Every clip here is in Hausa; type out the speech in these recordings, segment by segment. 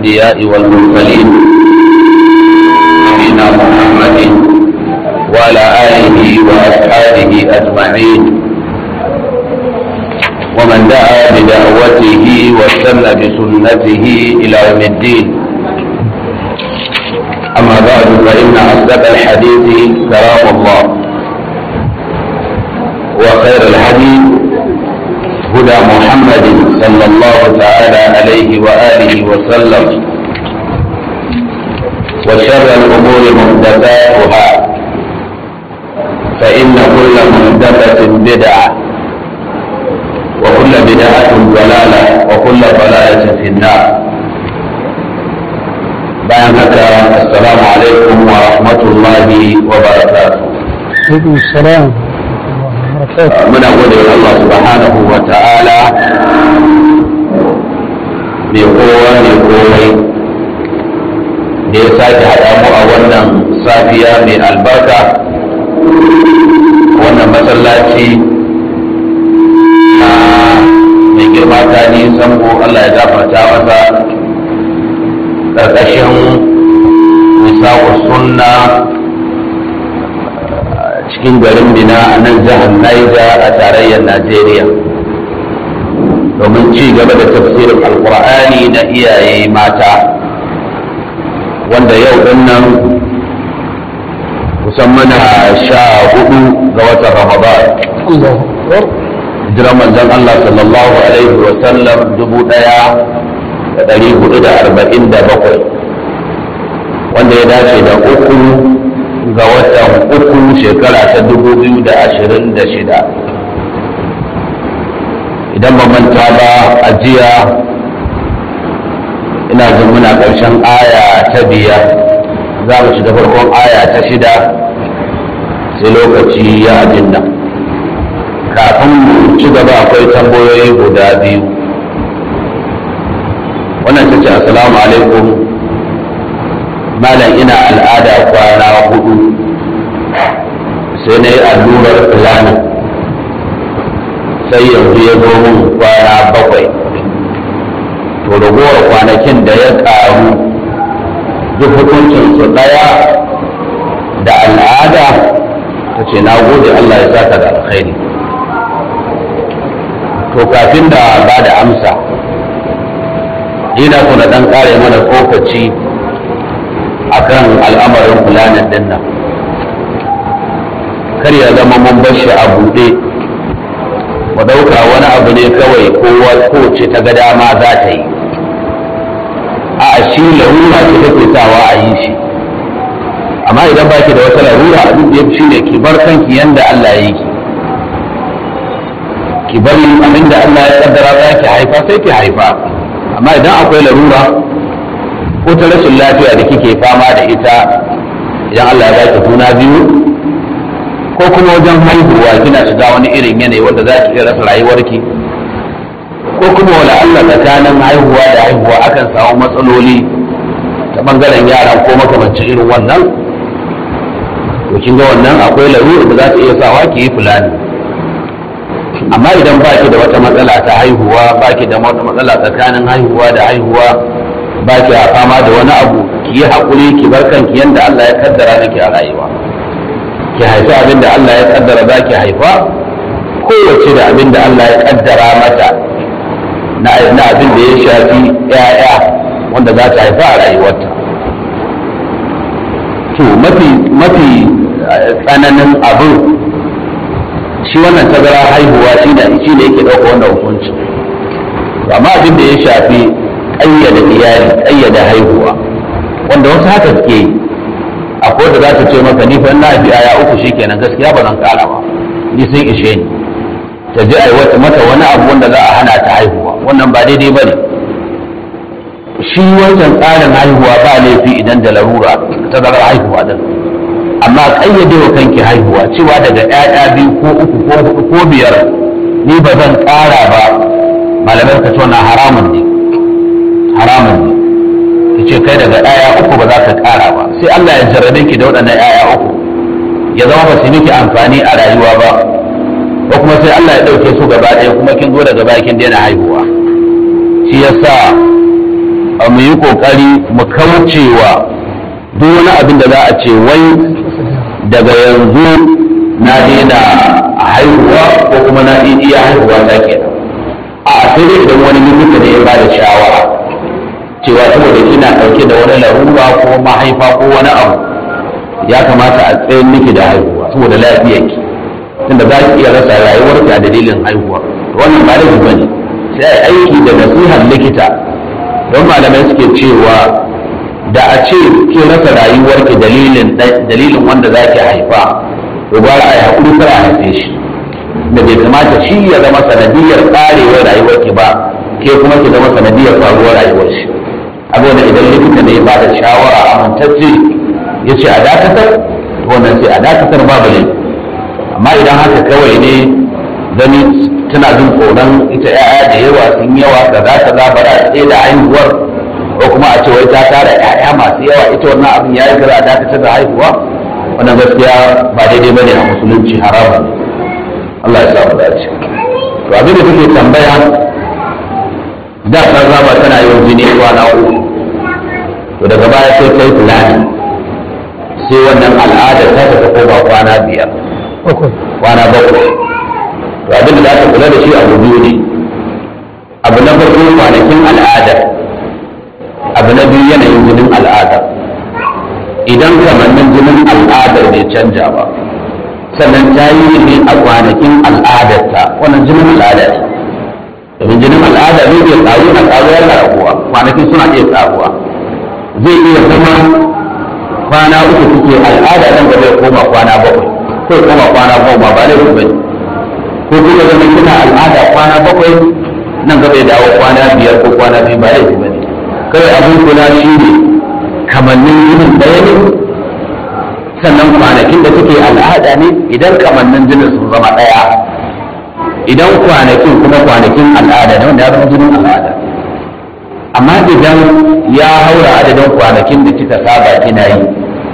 الأنبياء والمرسلين نبينا محمد وعلى آله وأصحابه أجمعين ومن دعا بدعوته واستنى بسنته إلى يوم الدين أما بعد فإن أصدق الحديث كلام الله وخير الحديث هدى محمد صلى الله تعالى عليه وآله وسلم وشر الأمور محدثاتها فإن كل محدثة بدعة وكل بدعة ضلالة وكل ضلالة في النار bayan haka assalamu alaikum wa rahmatullahi wa barakatuh alaikum salam muna gode wa Allah subhanahu wa ta'ala mai kowa mai komai da ya sake haɗa mu a wannan safiya mai albarka wannan masallaci na mai girma ta nisan Allah ya gafarta masa ƙarƙashin misawu sunna cikin garin bina a nan jihar Niger a tarayyar Najeriya domin ci gaba da tafsirin alkur'ani na iyaye mata wanda yau din nan kusan mana sha hudu ga watan ramadan jiran manzon Allah sallallahu alaihi wa sallam dubu daya da dari hudu da arba'in da bakwai wanda ya dace da uku ga watan uku shekara ta dubu biyu da ashirin da shida idan ba manta ba a jiya ina jin muna ƙarshen aya ta biyar za mu shiga farkon aya ta shida sai lokaci ya abin nan kafin mu ci gaba akwai tambayoyi guda biyu wannan ta ce assalamu alaikum malam ina al'ada kwana hudu sai na yi allurar filanin sai yanzu ya zo min kwana bakwai to ragowar kwanakin da ya karu duk hukuncin su daya da al'ada ta ce na gode Allah ya saka da alkhairi to kafin da ba da amsa ina so na dan kare mana tsokaci akan al'amarin fulanin din nan kar ya zama mun bar shi a buɗe mu ɗauka wani abu ne kawai kowa kowace ta ga dama za ta yi a shi larura ce take sawa a yi shi amma idan ba ki da wata larura abin da ya fi ne ki bar kanki yanda Allah ya yi ki ki bari abin da Allah ya kaddara za ki haifa sai ki haifa amma idan akwai larura ko ta rashin lafiya da kike fama da ita idan Allah ya baki juna biyu ko kuma wajen haihuwa kina shiga wani irin yanayi wanda za ki iya rasa rayuwarki ko kuma wala Allah tsakanin haihuwa da haihuwa akan samu matsaloli ta bangaren yaran ko makamancin irin wannan to kin ga wannan akwai larura da za ta iya sawa ki yi fulani amma idan ba ki da wata matsala ta haihuwa ba ki da wata matsala tsakanin haihuwa da haihuwa ba ki fama da wani abu ki yi haƙuri ki bar kanki yadda Allah ya kaddara miki a rayuwa ki haifi abin da Allah ya kaddara za ki haifa kowace da abin da Allah ya kaddara mata na abin da ya shafi ‘ya'ya wanda za ta haifa a rayuwarta to mafi mafi tsananin abin shi wannan tazara haihuwa shi ne shi ne yake ɗauka wannan hukunci amma abin da ya shafi ƙayyada iyali ƙayyada haihuwa wanda wasu haka suke yi akwai da za ta ce maka ni fa na fi aya uku shikenan gaskiya ba zan kara ba ni sun ishe ni ta ji ai mata wani abu wanda za a hana ta haihuwa wannan ba daidai ba ne shi wancan tsarin haihuwa ba laifi idan da larura ta zara haihuwa din amma kayyade wa kanki haihuwa cewa daga ƴaƴa biyu ko uku ko hudu ko biyar ni ba zan ƙara ba malamai ka tona haramun ne haramun ne ki ce kai daga ƴaƴa uku ba za ka ƙara ba sai Allah ya jarrabe ki da waɗannan ƴaƴa uku ya zama ba su miki amfani a rayuwa ba ko kuma sai Allah ya ɗauke su gaba ɗaya kuma kin zo daga baya kin daina haihuwa shi yasa mu yi kokari mu kaucewa duk wani abin da za a ce wai daga yanzu na daina haihuwa ko kuma na iya haihuwa ta kenan a sai dai idan wani likita ne ya ba da shawara cewa saboda kina ɗauke da wani larura ko mahaifa ko wani abu ya kamata a tsayin miki da haihuwa saboda lafiyarki tunda za ki iya rasa rayuwarki a dalilin haihuwa wannan ba da ba ne sai a aiki da nasihar likita don malamai suke cewa da a ce ki rasa rayuwarki dalilin dalilin wanda za ki haifa to ba a yi haƙuri kar a haife shi da bai kamata shi ya zama sanadiyar ƙarewar rayuwarki ba ke kuma ki zama sanadiyar faruwar rayuwar shi abubuwan idan likita ne ba da shawara amintacce ya ce a dakatar wannan sai a dakatar babu ne amma idan haka kawai ne gani tana jin tsoron ita ya'ya da yawa sun yawa da za ta za bara tsaye da haihuwar ko kuma a ce wai ta tara ya'ya masu yawa ita wannan abin ya yi gara a dakatar da haihuwa wannan gaskiya ba daidai bane a musulunci haramun Allah ya sa mu dace to abin da take tambaya da ta zaba tana yin jini kwana uku to daga baya sai ta yi fulani sai wannan al'adar ta ta koma kwana biyar kwana bakwai to abin da za ta kula da shi abu biyu ne abu na farko kwanakin al'adar abu na biyu yanayin jinin al'adar idan kamannin jinin al'adar bai canja ba sannan ta yi ne a kwanakin al'adarta wannan jinin al'ada ne domin jinin al'ada zai iya ƙaru na ƙaru yana raguwa kwanakin suna iya ƙaruwa zai iya zama kwana uku suke al'ada nan gaba ya koma kwana bakwai ko ya koma kwana goma ba da ba ne ko kuma zama kina al'ada kwana bakwai nan gaba ya dawo kwana biyar ko kwana biyu ba da ba ne kawai abin kula shi ne kamannin jinin ɗaya ne sannan kwanakin da suke al'ada ne idan kamannin jinin sun zama ɗaya idan kwanakin kuma kwanakin al'ada ne wanda ya zama jinin al'ada amma idan ya haura adadin kwanakin da kika saba kina yi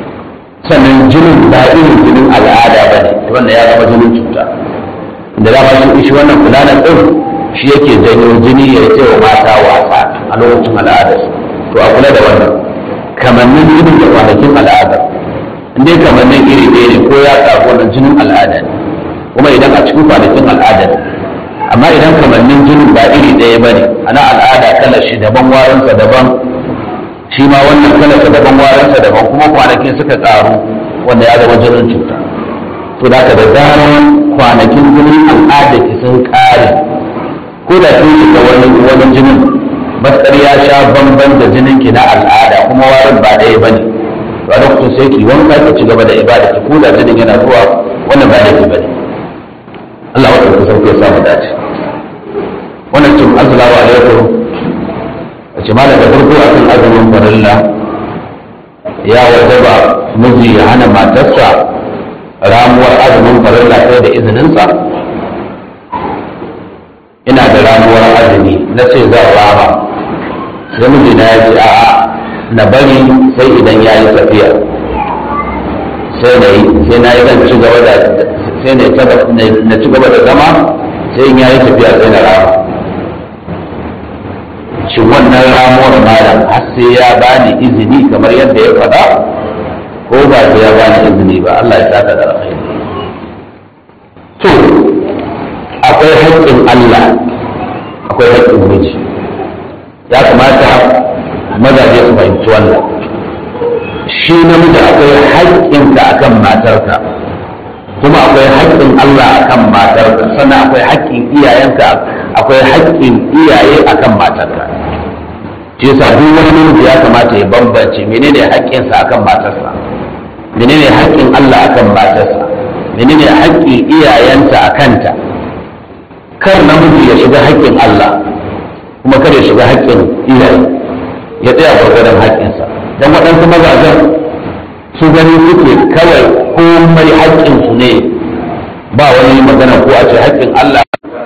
sannan jinin ba irin jinin al'ada ba ne wanda ya zama jinin cuta da dama shi shi wannan fulanan ɗin shi yake janyo jini ya ce wa mata wasa a lokacin al'adarsu to a kula da wannan kamannin jinin da kwanakin al'ada dai kamannin iri ɗaya ne ko ya ƙaru wannan jinin al'ada ne kuma idan a cikin kwanakin al'ada ne amma idan kamannin jinin ba iri ɗaya ba ne ana al'ada kalar shi daban warinsa daban shi ma wannan kalar sa daban warinsa daban kuma kwanakin suka ƙaru wanda ya zama jinin cuta to da ka da zarar kwanakin jinin al'ada ki sun ƙare ko da kin shiga wani wani jinin matsar ya sha bamban da jinin ki na al'ada kuma warin ba ɗaya ba ne to a lokacin sai ki wanka ki ci gaba da ibada ki ko da jinin yana zuwa wannan ba laifi ba ne Allah wata ku sauke ya samu dace wannan cin assalamu alaikum a ce malam da farko akan azumin farilla ya wajaba miji ya hana matarsa ramuwar azumin farilla sai da izininsa ina da ramuwar azumi na ce zan rama sai mijina ya ce a'a na bari sai idan ya yi tafiya sai na yi sai na yi zan ci gaba da sai na ci gaba da zama sai in ya yi tafiya sai na rama shi wannan ramuwar malam har sai ya bani izini kamar yadda ya faɗa ko ba sai ya bani izini ba Allah ya saka da alkhairi to akwai haƙƙin Allah akwai haƙƙin miji ya kamata mazaje su fahimci wannan shi namiji akwai haƙƙinka akan matarka kuma akwai haƙƙin Allah akan matarka sannan akwai haƙƙin iyayenka akwai haƙƙin iyaye akan matarka shi yasa duk wani namiji ya kamata ya bambance menene haƙƙinsa akan matarsa menene haƙƙin Allah akan matarsa menene haƙƙin iyayenta akanta kar namiji ya shiga haƙƙin Allah kuma kar ya shiga haƙƙin iyaye ya tsaya gwargwadon haƙƙinsa don waɗansu mazajen su gani suke kawai komai haƙƙinsu ne ba wani magana ko a ce haƙƙin Allah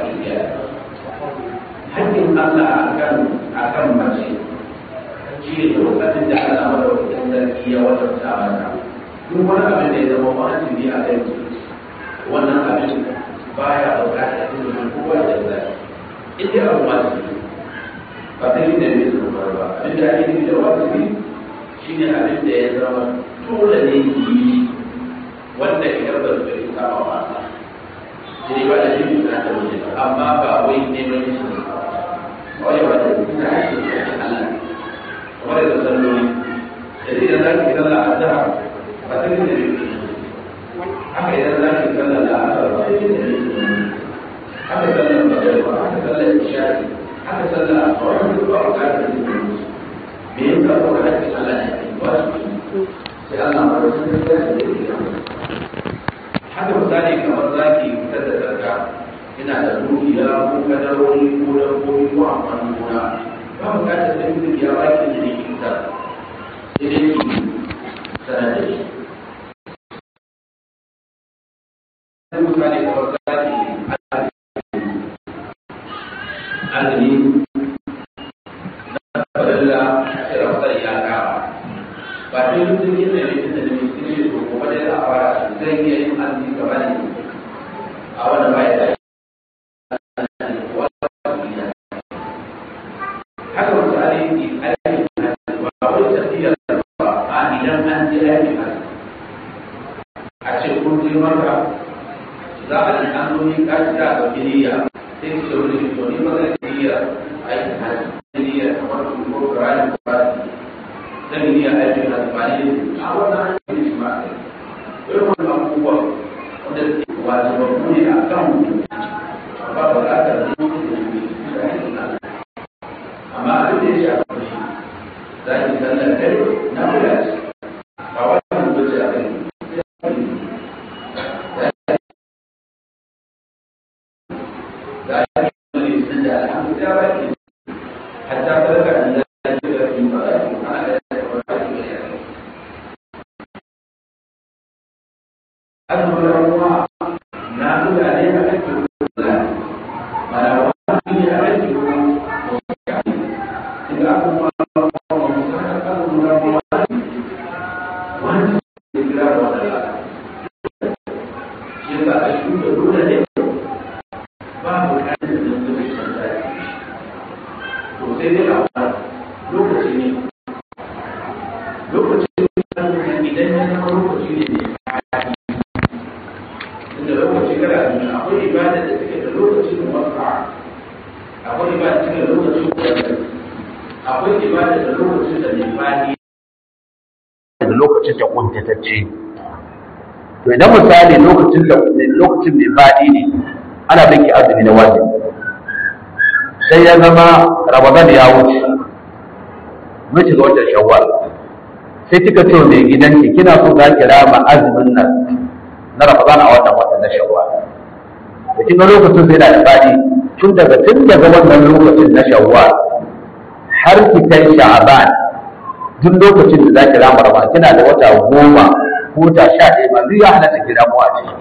haƙƙin Allah akan akan mace shi ne lokacin da Allah madaukakin sarki ya wajabta mata duk wani abin da ya zama wajibi a kai wannan abin baya buƙatar izinin kowa da zai in dai abu wajibi ba ta yi da bai su ba ba abin da ake nufi da wajibi shine abin da ya zama dole ne ki yi wanda idan ba su bai saba ba sai ba da shi da ta wuce amma ba wai neman shi ne wai ba da shi da shi ne Allah kamar da salloli da idan za ki kalla a zahar ba ta yi da bai haka idan za ki kalla da asar ba ta yi da bai haka sallar magariba haka sallar isha'i haka sallar asawar da ba a ƙarfi da bai me yasa ko da ake Allah ne wajibi sai Allah ma sun da da haka misali kamar zaki fitar da zarga ina da dukiya ko kadarori ko dabbobi ko amfanin gona ba mu ka da mutum ya ba ki da ki fitar sai dai ki sanar da shi misali kamar zaki azumi fadalla a ce ramadan ya kama ba ta yi mutum yin da mutum da mutum ne to kuma dai za a fara zai iya yin azumi gaba ne a wanda ba ya da haka misali ki aikin ba wai tafiyar ba a idan an je aikin a ce kun je maka za a yi an zo ni kashi da ga niyya sai ki ce wani to ni ba zai niyya aikin hajji niyya kamar ko Qur'ani ba zan niyya aikin hajji ba ne a wannan hanyar shi ma irin wannan abubuwan wanda suke wajibabbu ne a kan mutum ba ba za ka zama amma abin da ya shafi shi za ki sallar kai na wula ce ba wannan wuce a kai za ki yi sun da alhamdulillah ba ki hatta farka da ya ce da ki ba za ki ana da ya ce ba ki da ya azumin ramuwa na wula ne a kan kula mana wani ne a kan kula daga abubuwa wani ne kira wani shi ba a shi da dole ne ba bukatar da zai san zafi to sai dai a wani lokaci ne lokaci ne idan ya zama lokaci ne mai da lokaci kada a akwai ibada da take da lokacin wasa akwai ibada da take da lokacin wasa akwai ibada da lokacin da mai fadi da lokacin da kuntatacce to idan misali lokacin da lokacin mai fadi ne ana bin ki azumi na wajibi sai ya zama ramadan ya wuce mun shiga watan shawwal sai kika ce mai gidanki kina so za ki rama azumin nan na ramadan a wannan watan na shawwal da kin ga lokacin sai da fadi tun daga tun daga wannan lokacin na shawwal har ki kai sha'aban duk lokacin da za ki rama ramadan kina da wata goma ko ta sha ɗaya ma duk ya halatta ki ramu a ciki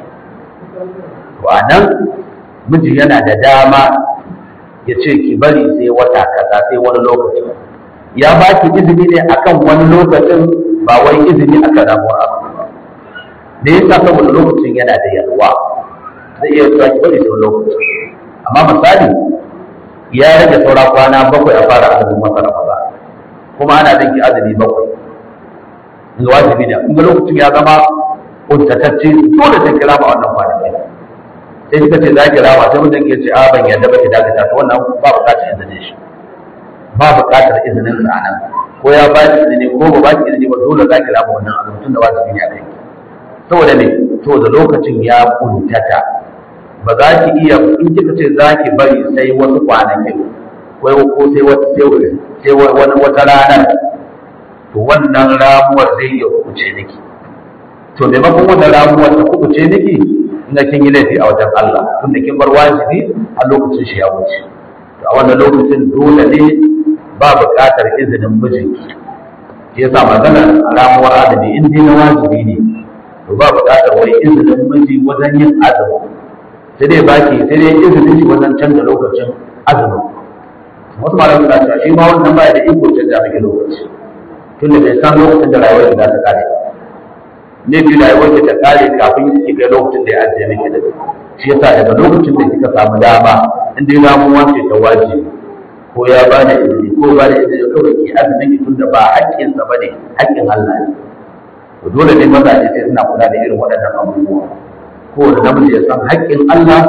to a nan miji yana da dama ya ce ki bari sai wata kaza sai wani lokaci ya ba ki izini ne akan wani lokacin ba wai izini akan ramuwar abu ba da yasa saboda lokacin yana da yalwa zai iya cewa ki bari sai wani lokaci amma misali ya rage saura kwana bakwai a fara azumin wata ramadan kuma ana bin ki azumi bakwai in wajibi ne in ga lokacin ya zama kuntatacce dole sai kira ba wannan kwanaki sai kika ce za ki rama sai mutum ya ce a ban yadda ba ki dakata to wannan ba bukatar izinin shi ba bukatar izinin sa nan ko ya ba ki izini ko ba ba ki izini ba dole za ki rama wannan abu tun da wajibi ne a kai saboda me saboda lokacin ya kuntata ba za ki iya in kika ce za ki bari sai wasu kwanakin ko ko sai wata sai wani wata ranar to wannan ramuwar zai iya kuce miki to maimakon wannan ramuwar ta kuce miki ina kin yi laifi a wajen Allah tunda kin bar wajibi a lokacin shi ya wuce to a wannan lokacin dole ne ba buƙatar izinin mijinki shi yasa maganar ramuwar azumi in dai na wajibi ne to ba buƙatar wai izinin miji wajen yin azumi sai dai baki sai dai izinin shi wajen canza lokacin azumi wasu malamai suna cewa shi ma wannan baya da iko canza miki lokaci tunda bai san lokacin da rayuwar za ta kare ne bi rayuwar ki ta kare kafin ki ga lokacin da ya ajiye miki da shi yasa daga lokacin da kika samu dama in dai ramuwa ce ta wajibi ko ya ba da izini ko ba da izini kawai ke azumin tun da ba haƙƙinsa ba ne haƙƙin Allah ne to dole ne mazaje sai suna kula da irin waɗannan abubuwa kowane namiji ya san haƙƙin Allah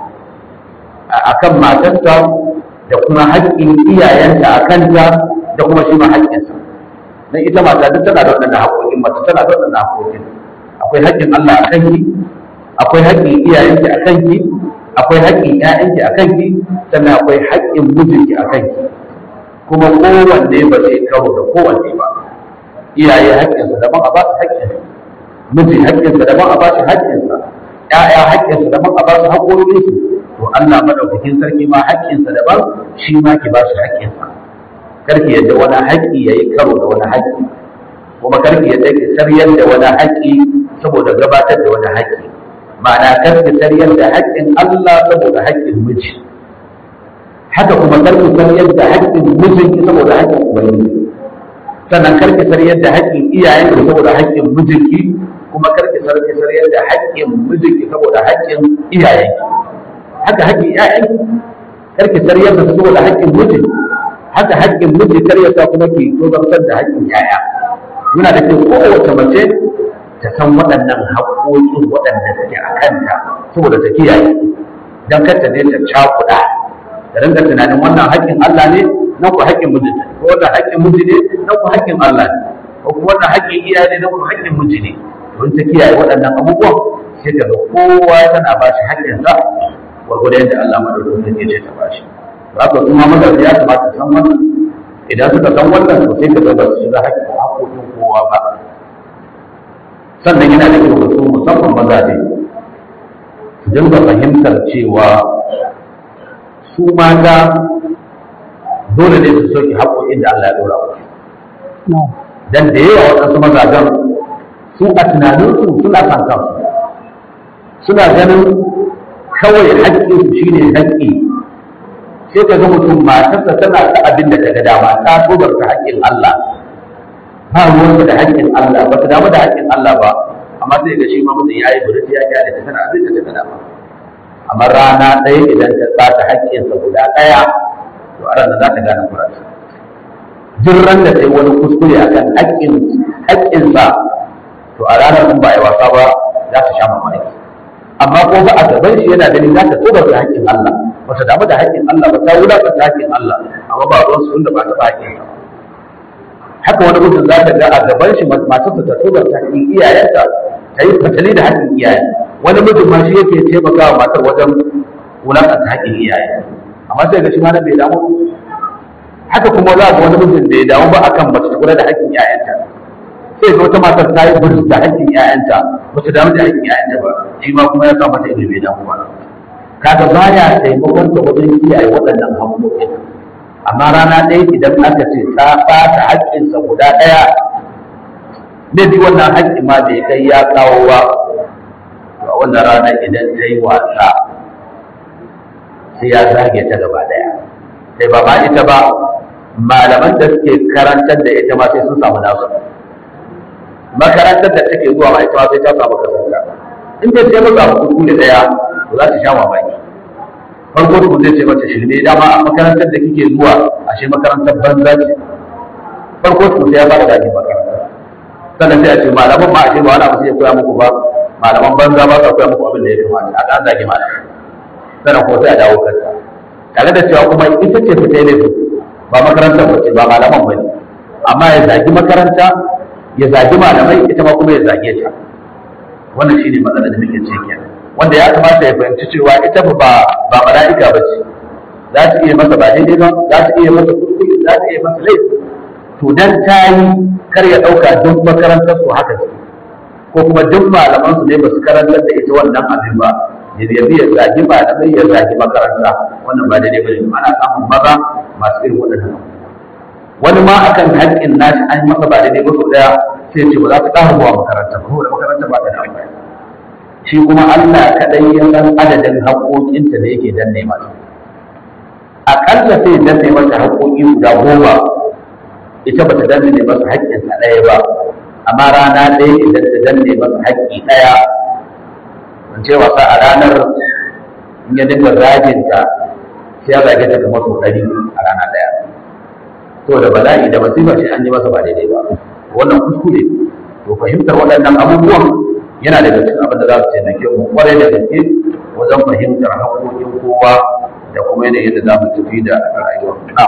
a kan matarsa da kuma haƙƙin iyayenta a kanta da kuma shi ma haƙƙinsa dan ita mata duk tana da waɗannan haƙoƙin mata tana da waɗannan haƙoƙin akwai haƙƙin Allah a kanki akwai haƙƙin iyayenki a kanki akwai haƙƙin ƴaƴanki a kanki sannan akwai haƙƙin mijinki a kanki kuma kowanne ba zai karo da kowanne ba iyaye haƙƙinsa daban a ba su haƙƙinsa miji haƙƙinsa daban a ba shi haƙƙinsa ƴaƴa haƙƙinsa daban a ba su haƙƙoƙinsu to Allah madaukakin sarki ma haƙƙinsa daban shi ma ki ba shi haƙƙinsa karki yadda wani haƙƙi yayi karo da wani haƙƙi kuma karki yadda ki saryar da wani haƙƙi saboda gabatar da wani haƙƙi ma'ana karki saryar da haƙƙin Allah saboda haƙƙin miji haka kuma karki saryar da haƙƙin mijinki saboda haƙƙin ubangiji sannan karki saryar da haƙƙin iyayenki saboda haƙƙin mijinki kuma karki saryar da haƙƙin mijinki saboda haƙƙin iyayenki haka haƙƙin iyayenki karki saryar da su saboda haƙƙin miji haka haƙƙin miji kar ya sa kuma ki tozartar da haƙƙin yaya yana da kyau kowace mace ta san waɗannan haƙƙoƙin waɗanda suke a kanta saboda ta kiyaye don kar ta je ta cakuɗa da rinka tunanin wannan haƙƙin Allah ne nan ku haƙƙin miji ne ko wannan haƙƙin miji ne nan ku haƙƙin Allah ne ko kuma wannan haƙƙin iyaye ne nan ku haƙƙin miji ne don ta kiyaye waɗannan abubuwan sai ka ga kowa tana ba shi haƙƙinsa gwargwadon yadda Allah madaukakin ya ce ta ba shi za ka kuma mazaje ya kamata san wannan idan suka san wannan to sai ka ga ba su shiga haƙƙin haƙƙoƙin kowa ba sannan yana da kyau su musamman mazaje su dinga fahimtar cewa su mata dole ne su sauke haƙoƙin da Allah ya ɗora musu dan da yawa waɗansu mazajen su a tunaninsu suna san kansu suna ganin kawai haƙƙinsu shine haƙƙi sai ka ga mutum matarsa tana ta abin da ta ga dama ta tsobarta haƙƙin Allah ba ruwansa da haƙƙin Allah ba ta damu da haƙƙin Allah ba amma sai ga shi ma mutum ya yi buruti ya kyale ta tana abin da ta ga dama amma rana ɗaya idan ta tsata haƙƙinsa guda ɗaya to a ranar za ta gane kurarsa duk ran da ta yi wani kuskure akan haƙƙin haƙƙinsa to a ranar in ba a yi wasa ba za ta sha mamaki amma ko ba a gaban shi yana ganin za ta tsobarta haƙƙin Allah ba ta damu da haƙƙin Allah ba ta wulaƙanta haƙƙin Allah amma ba ruwan su da ba ta ba haƙƙin sa haka wani mutum za ta ga a gaban shi masu ta tubar ta haƙƙin iyayenta ta yi fatali da haƙƙin iyaye wani mutum ma shi yake taimakawa matar wajen wulaƙanta haƙƙin iyaye amma sai ga shi ma na bai damu haka kuma za ga wani mutum bai damu ba akan mace ta kula da haƙƙin iyayenta sai ga wata matar ta yi burus da haƙƙin iyayenta ba ta damu da haƙƙin iyayenta ba shi ma kuma ya sa mata ido bai damu ba kaga baya taimakon ta wajen kiyaye waɗannan haƙƙoƙin amma rana ɗaya idan aka ce ta ɓata haƙƙinsa guda ɗaya ne bi wannan haƙƙi ma bai kai ya kawo ba a wannan rana idan ta yi wasa sai ya zage ta gaba ɗaya sai ba ma ita ba malaman da suke karantar da ita ma sai sun samu nasu makarantar da take zuwa ma ita ma sai ta samu kasanta in ta ce maka kuskure ɗaya to za ta sha mamaki farko ku zai ce mata shirme dama a makarantar da kike zuwa ashe makarantar banza ce farko ku sai ya fara zagi makaranta sannan sai a ce malaman ma ashe ba wani abu sai ya koya muku ba malaman banza ba sa koya muku abin da ya kamata a kan zagi malamai sannan ko sai a dawo kanta tare da cewa kuma ita ce fita ne ba makarantar ba ce ba malaman ba ne amma ya zagi makaranta ya zagi malamai ita ma kuma ya zage ta wannan shine matsalar da muke ciki kenan wanda ya kamata ya fahimci cewa ita ba ba mala'ika ba ce za ta iya masa ba daidai ba za ta iya masa kuskure za ta iya masa laifi to dan ta yi kar ya ɗauka duk makarantar su haka ce ko kuma duk malaman su ne ba su karantar da ita wannan abin ba ya yabi ya zagi malamai ya zagi makaranta wannan ba daidai ba ne ana samun maza masu irin waɗannan wani ma akan haƙƙin nashi an yi masa ba daidai ba sau ɗaya sai ce ba za ta ƙara zuwa makaranta ba saboda makaranta ba ta da amfani shi kuma Allah kaɗai ya san adadin haƙoƙinta da yake danne mata aƙalla sai danne mata haƙoƙi guda goma ita ba ta danne masa haƙƙinsa ɗaya ba amma rana ɗaya idan ta danne masa haƙƙi ɗaya in ce wasa a ranar in ya dinga zaginta sai ya zage ta kamar sau ɗari a rana ɗaya saboda bala'i da masifa shi an yi masa ba daidai ba wannan kuskure to fahimtar waɗannan abubuwan yana daga cikin abin da za su taimake mu kwarai da gaske wajen fahimtar haƙoƙin kowa da kuma yanayin yadda za mu tafi da rayuwar na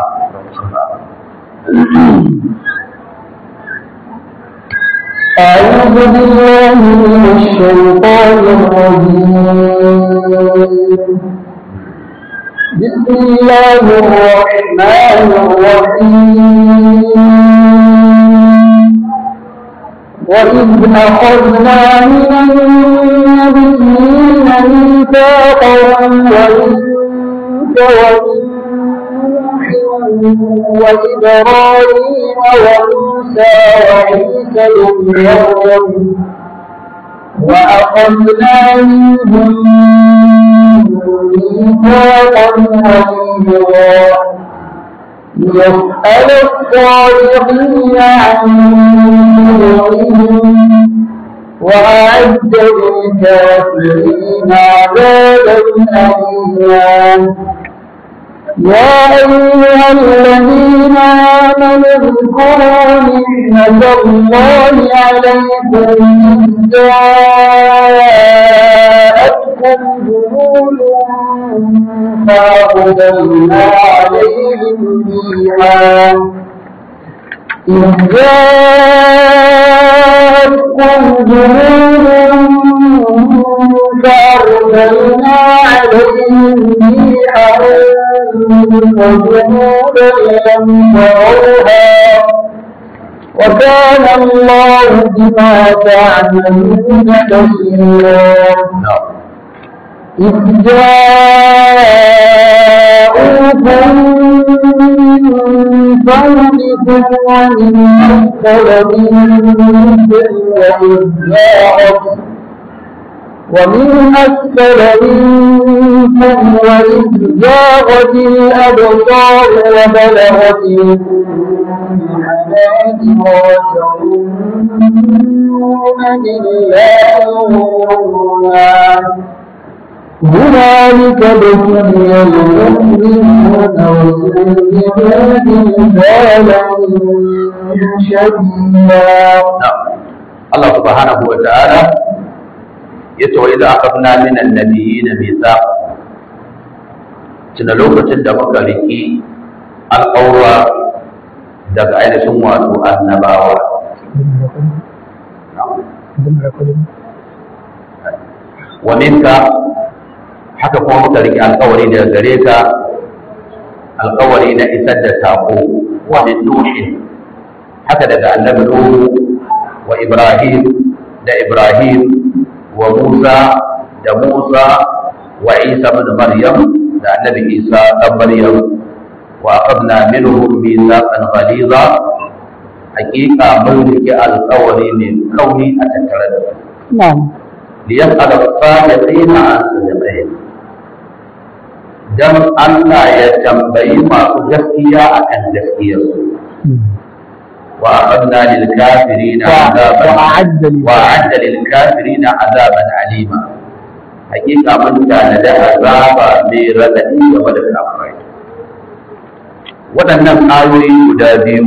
أعوذ بالله من الشيطان الرجيم بسم الله الرحمن الرحيم وإذ أخذنا من النبيين ميثاقهم ومنك ومن وإبراهيم وموسى وعيسى بن مريم وأخذنا منهم ميثاقا غليظا يسأل الصالحين عن نورهم وأعد للكافرين عذابا أليما يا أيها الذين آمنوا اذكروا نعمة الله عليكم إذ جاءتكم جنود فأقبلنا عليهم فيها إذ جاءتكم جنود فأرسلنا عليهم ريحا وجنودا لم تروها وكان الله بما تعملون بصيرا إذ جاءوكم من فوقكم ومن أسفل منكم وإذ جاءت ومن أسفل منكم وإذ زاغت الأبصار وبلغت الحناجر وتظنون بالله الظنونا هنالك ابتلي المؤمنون وزلزلوا زلزالا شديدا Allah subhanahu wa ta'ala yace wa idza akhadna min an-nabiyyin mithaq tuna lokacin da muka riki alƙawra daga ainihin wato annabawa wa minka haka kuma muka riki alƙawari daga gare ka alƙawari na isar da sako wa min nuhin haka daga annabi nuhu wa ibrahim da ibrahim wa Musa da Musa wa Isa ibn Maryam da Annabi Isa dan Maryam wa aqadna minhum mithaqan ghaliza haqiqa mun rike alƙawari ne kauni a tattare da su نعم liyas'ala as-sadiqina an sidqihim dan Allah ya tambayi masu gaskiya akan gaskiyarsu وأعدنا للكافرين عذابا وأعد للكافرين. وأعد للكافرين عذابا أليما حقيقة من كان له عذابا ميردني ومدى الأمرين waɗannan ayoyi guda biyu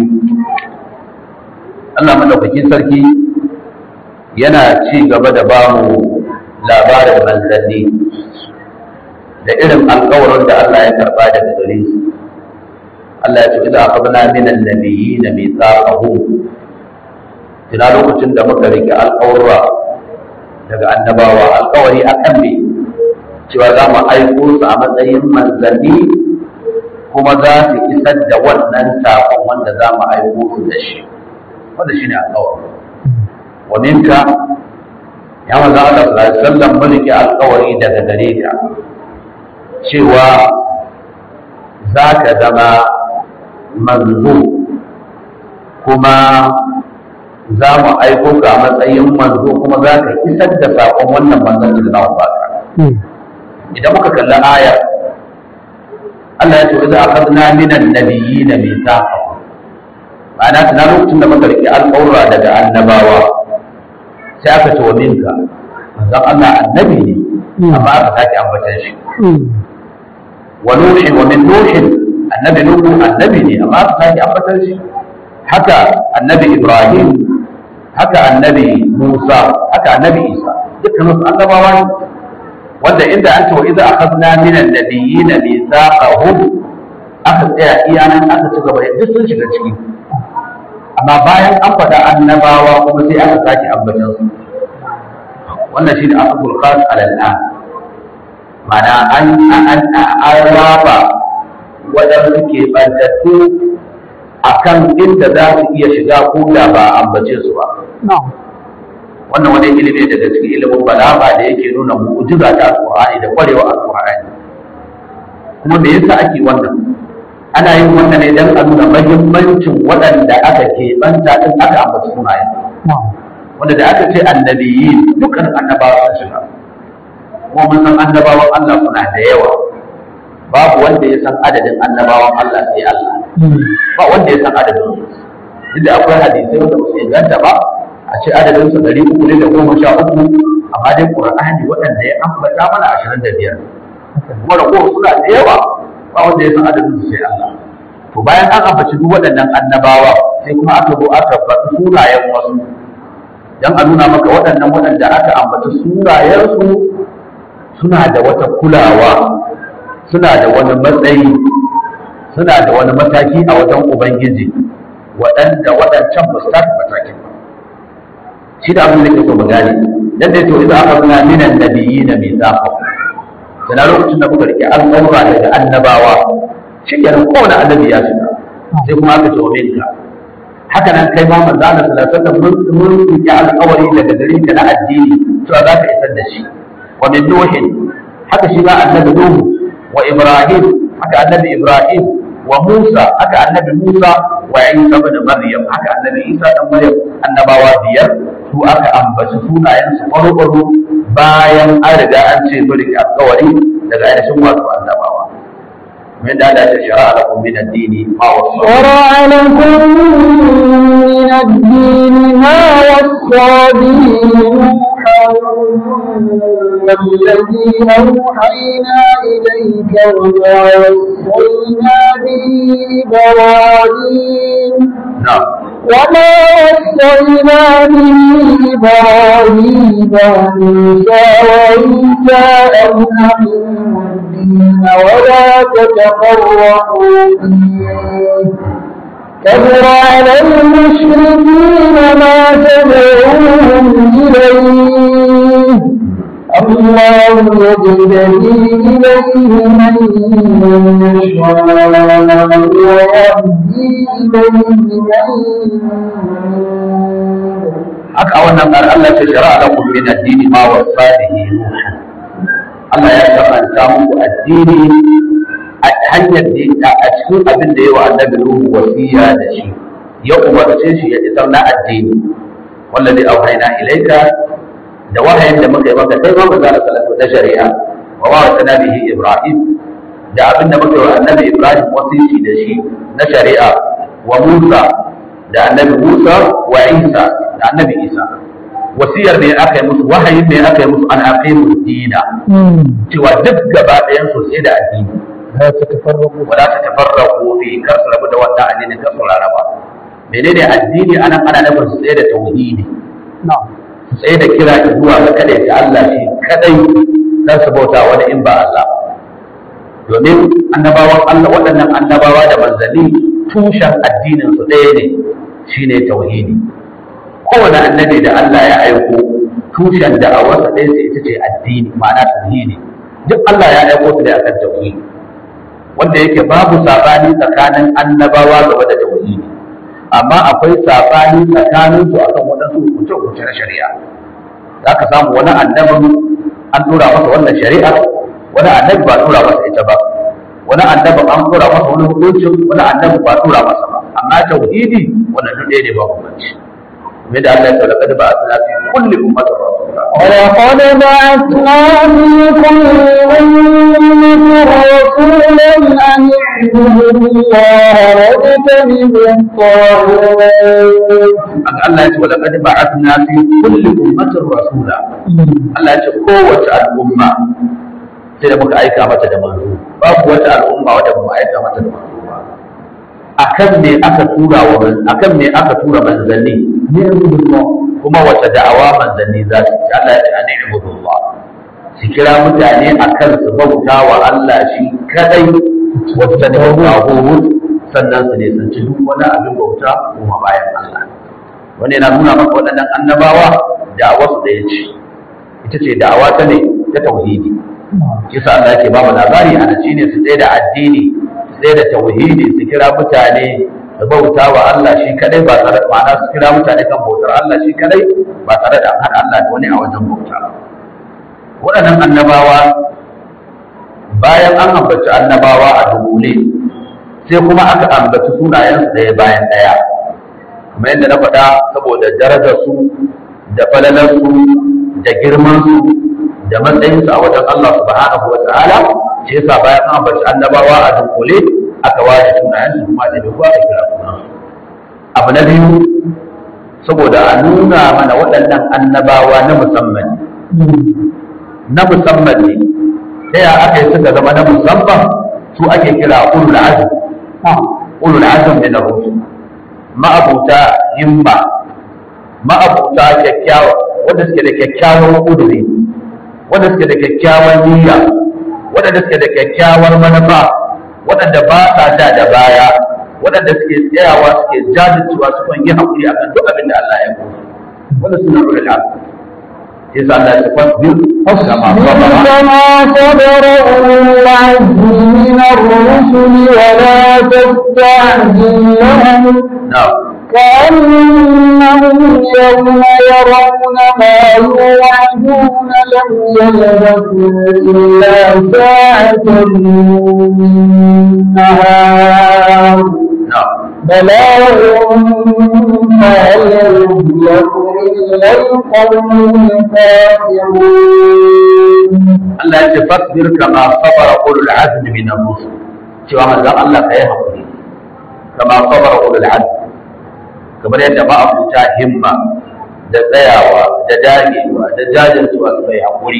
Allah madaukakin sarki yana ci gaba da ba mu labarin manzanni da irin alkawarin da Allah ya karɓa daga gare su Allah ya ce idza akhadna min an-nabiyyin mithaqahum tuna lokacin da muka rike alƙawarra daga annabawa alƙawari akan me cewa za mu aiko su a matsayin manzanni kuma za su isar da wannan saƙon wanda za mu aiko su da shi wanda shine alƙawari wa minka ya manzo Allah sallallahu alaihi wasallam mun rike alƙawari daga gare ka cewa za ka zama manzo kuma za mu aiko ka a matsayin manzo kuma za ka isar da saƙon wannan manzon da za mu baka idan muka kalli aya Allah ya ce wa za a kazna minan nabiyyi na mita ma'ana tana lokacin da muka riƙe alƙawura daga annabawa sai aka ce wa minka manzon Allah annabi ne amma aka sake ambatan shi wa nuhi wa min nuhin annabi nuhu annabi ne amma aka sake ambatar shi haka annabi ibrahim haka annabi musa haka annabi isa dukkan su annabawa ne wanda inda an ce wa idza akhadna min an-nabiyyin mithaqahum aka tsaya iya nan aka ci gaba duk sun shiga ciki amma bayan an faɗa annabawa kuma sai aka sake ambatan su wannan shi ne asabul khas alal mana an an an raba wadanda suke bantattu akan inda za su iya shiga ko da ba a ambace su ba wannan wani ilimi daga cikin ilimin balaga da yake nuna mu'jiza ta alqur'ani da kwarewa alqur'ani kuma me yasa ake wannan ana yin wannan ne don a nuna mahimmancin waɗanda aka keɓanta ɗin aka ambaci sunayen wanda da aka ce annabiyi dukkan annabawa sun shiga kuma mun san annabawan Allah suna da yawa babu wanda ya san adadin annabawan Allah sai Allah ba wanda ya san adadin su inda akwai hadisai wanda ba su inganta ba a ce adadin su ɗari uku ne da goma sha uku amma dai Qur'ani waɗanda ya ambata mana ashirin da biyar kuma ragowar suna da yawa ba wanda ya san adadin su sai Allah to bayan an ambaci duk waɗannan annabawa sai kuma aka zo aka faɗi sunayen wasu dan a nuna maka waɗannan waɗanda aka ambaci sunayensu suna da wata kulawa suna da wani matsayi suna da wani mataki a wajen ubangiji waɗanda waɗancan ba su taka matakin ba shi da abin da ke so mu gane dan da to idan aka nuna minan nabiyina mithaqa sana lokacin da muka rike al'amura daga annabawa shi kenan kowane annabi ya shiga sai kuma aka ce wa minka haka nan kai ma manzo Allah sallallahu alaihi wasallam mun rike alƙawari daga gare ka na addini cewa za ka isar da shi wa min nuhin haka shi ma annabi nuhu wa ibrahim haka annabi ibrahim wa musa haka annabi musa wa isa ibn maryam haka annabi isa dan maryam annabawa biyar su aka ambaci sunayen su farko bayan an riga an ce bari alƙawari daga ainihin wato annabawa من هذا شرع لكم من الدين ما وصى شرع لكم من الدين ما وصى به نوحا والذي أوحينا إليك وما وصينا به إبراهيم نعم وما وصينا به إبراهيم وموسى وعيسى أن أقيموا الدين ولا تتفرقوا فيه كبر على المشركين ما تدعوهم إليه الله يجتبي إليه من يشاء ويهدي إليه من ينيب haka a wannan ƙar Allah ce shara da kun min addini ma wasa da yi Allah ya karanta muku addini a hanyar da a cikin abin da yawa annabi Nuhu wasiya da shi ya umarce shi ya isar na addini wallazi auhayna ilaika da wahayin da muka yi maka kai ma manzo sallallahu da shari'a wa wa bihi Ibrahim da abin da muka yi wa annabi Ibrahim wasisi da shi na shari'a wa Musa da annabi Musa wa Isa da annabi Isa wasiyar ne aka yi musu wahayin ne aka yi musu an aqimu dina cewa duk gaba ɗayan su sai da addini لا تتفرقوا wala ta tafarraqu fi kar su rabu da wannan addini kar su raraba menene addini anan ana nufin su tsaye da tauhidi نعم su tsaye da kira zuwa ga kadai ta Allah shi kadai dan su bauta wani in ba Allah ba. domin annabawan Allah waɗannan annabawa da manzanni tushen addinin su ɗaya ne shine tauhidi kowane annabi da Allah ya aiko tushen da'awarsa ɗaya sai ita ce addini ma'ana tauhidi duk Allah ya aiko su da akan tauhidi wanda yake babu sabani tsakanin annabawa game da tauhidi amma akwai sabani tsakanin su akan waɗansu hukunce-hukunce na shari'a za ka samu wani annabin an tura masa wannan shari'a wani annabi ba tura masa ita ba wani annabin an tura masa wani hukuncin wani annabi ba tura masa ba amma tauhidi wannan duk ɗaya ne ba hukunci me da Allah ya tsara kada ba a tsara fi kulli ummatin rasula ولقد بعثنا في كل أمة رسولا أن اعبدوا الله واجتنبوا الطاغوت Haka Allah ya ce wa laqad ba'athna fi kulli ummatin rasula Allah ya ce kowace al'umma sai da muka aika mata da manzo babu wata al'umma wadda ba mu aika mata da manzo ba akan me aka tura wa akan me aka tura manzanni kuma wata da'awa manzanni za su yi Allah ya ce ani ibudullah su kira mutane akan su bauta wa Allah shi kadai wata da bauta sannan su ne sun ci duk wani abin bauta kuma bayan Allah wani yana nuna maka waɗannan annabawa da'awar su ɗaya ce ita ce da'awa ta ne ta tauhidi kisa Allah yake ba mu labari a shi ne su tsaye da addini su tsaye da tauhidi su kira mutane da bauta wa Allah shi kadai ba tare da ma'ana su kira mutane kan bautar Allah shi kadai ba tare da an haɗa Allah da wani a wajen bauta waɗannan annabawa bayan an ambaci annabawa a dunkule sai kuma aka ambaci sunayensu ɗaya bayan ɗaya kamar yadda na faɗa saboda darajarsu da falalarsu da girmansu da matsayinsu a wajen Allah subhanahu wa ta'ala shi yasa bayan an ambaci annabawa a dunkule aka ware sunayensu kuma da duk aka kira sunansu abu na biyu saboda a nuna mana waɗannan annabawa na musamman na musamman ne ta ya aka yi suka zama na musamman su ake kira ulul azm ulul azm min ar-rusul ma'abuta himma ma'abuta kyakkyawa wanda suke da kyakkyawan kuduri wanda suke da kyakkyawan niyya wanda suke da kyakkyawar manufa waɗanda ba sa da da baya waɗanda suke tsayawa suke jajircewa su kan yi haƙuri akan duk abin da Allah ya musu wanda suna ulul azm yasa Allah ya fasbir kama كما صبر أولو العزم من الرسل ولا تستعجل لهم na'am كأنهم يوم يرون ما يوعدون لم يلبثوا إلا ساعة من نهار na'am بلاغ فهل يهلك إلا القوم الكافرون Allah ya ce fasbir kama sabara ulul azmi min ar-rusul cewa manzon Allah ka yi hakuri kama sabara ulul azmi kamar yadda ba abuta himma da tsayawa da dagewa da jajircewa su kai hakuri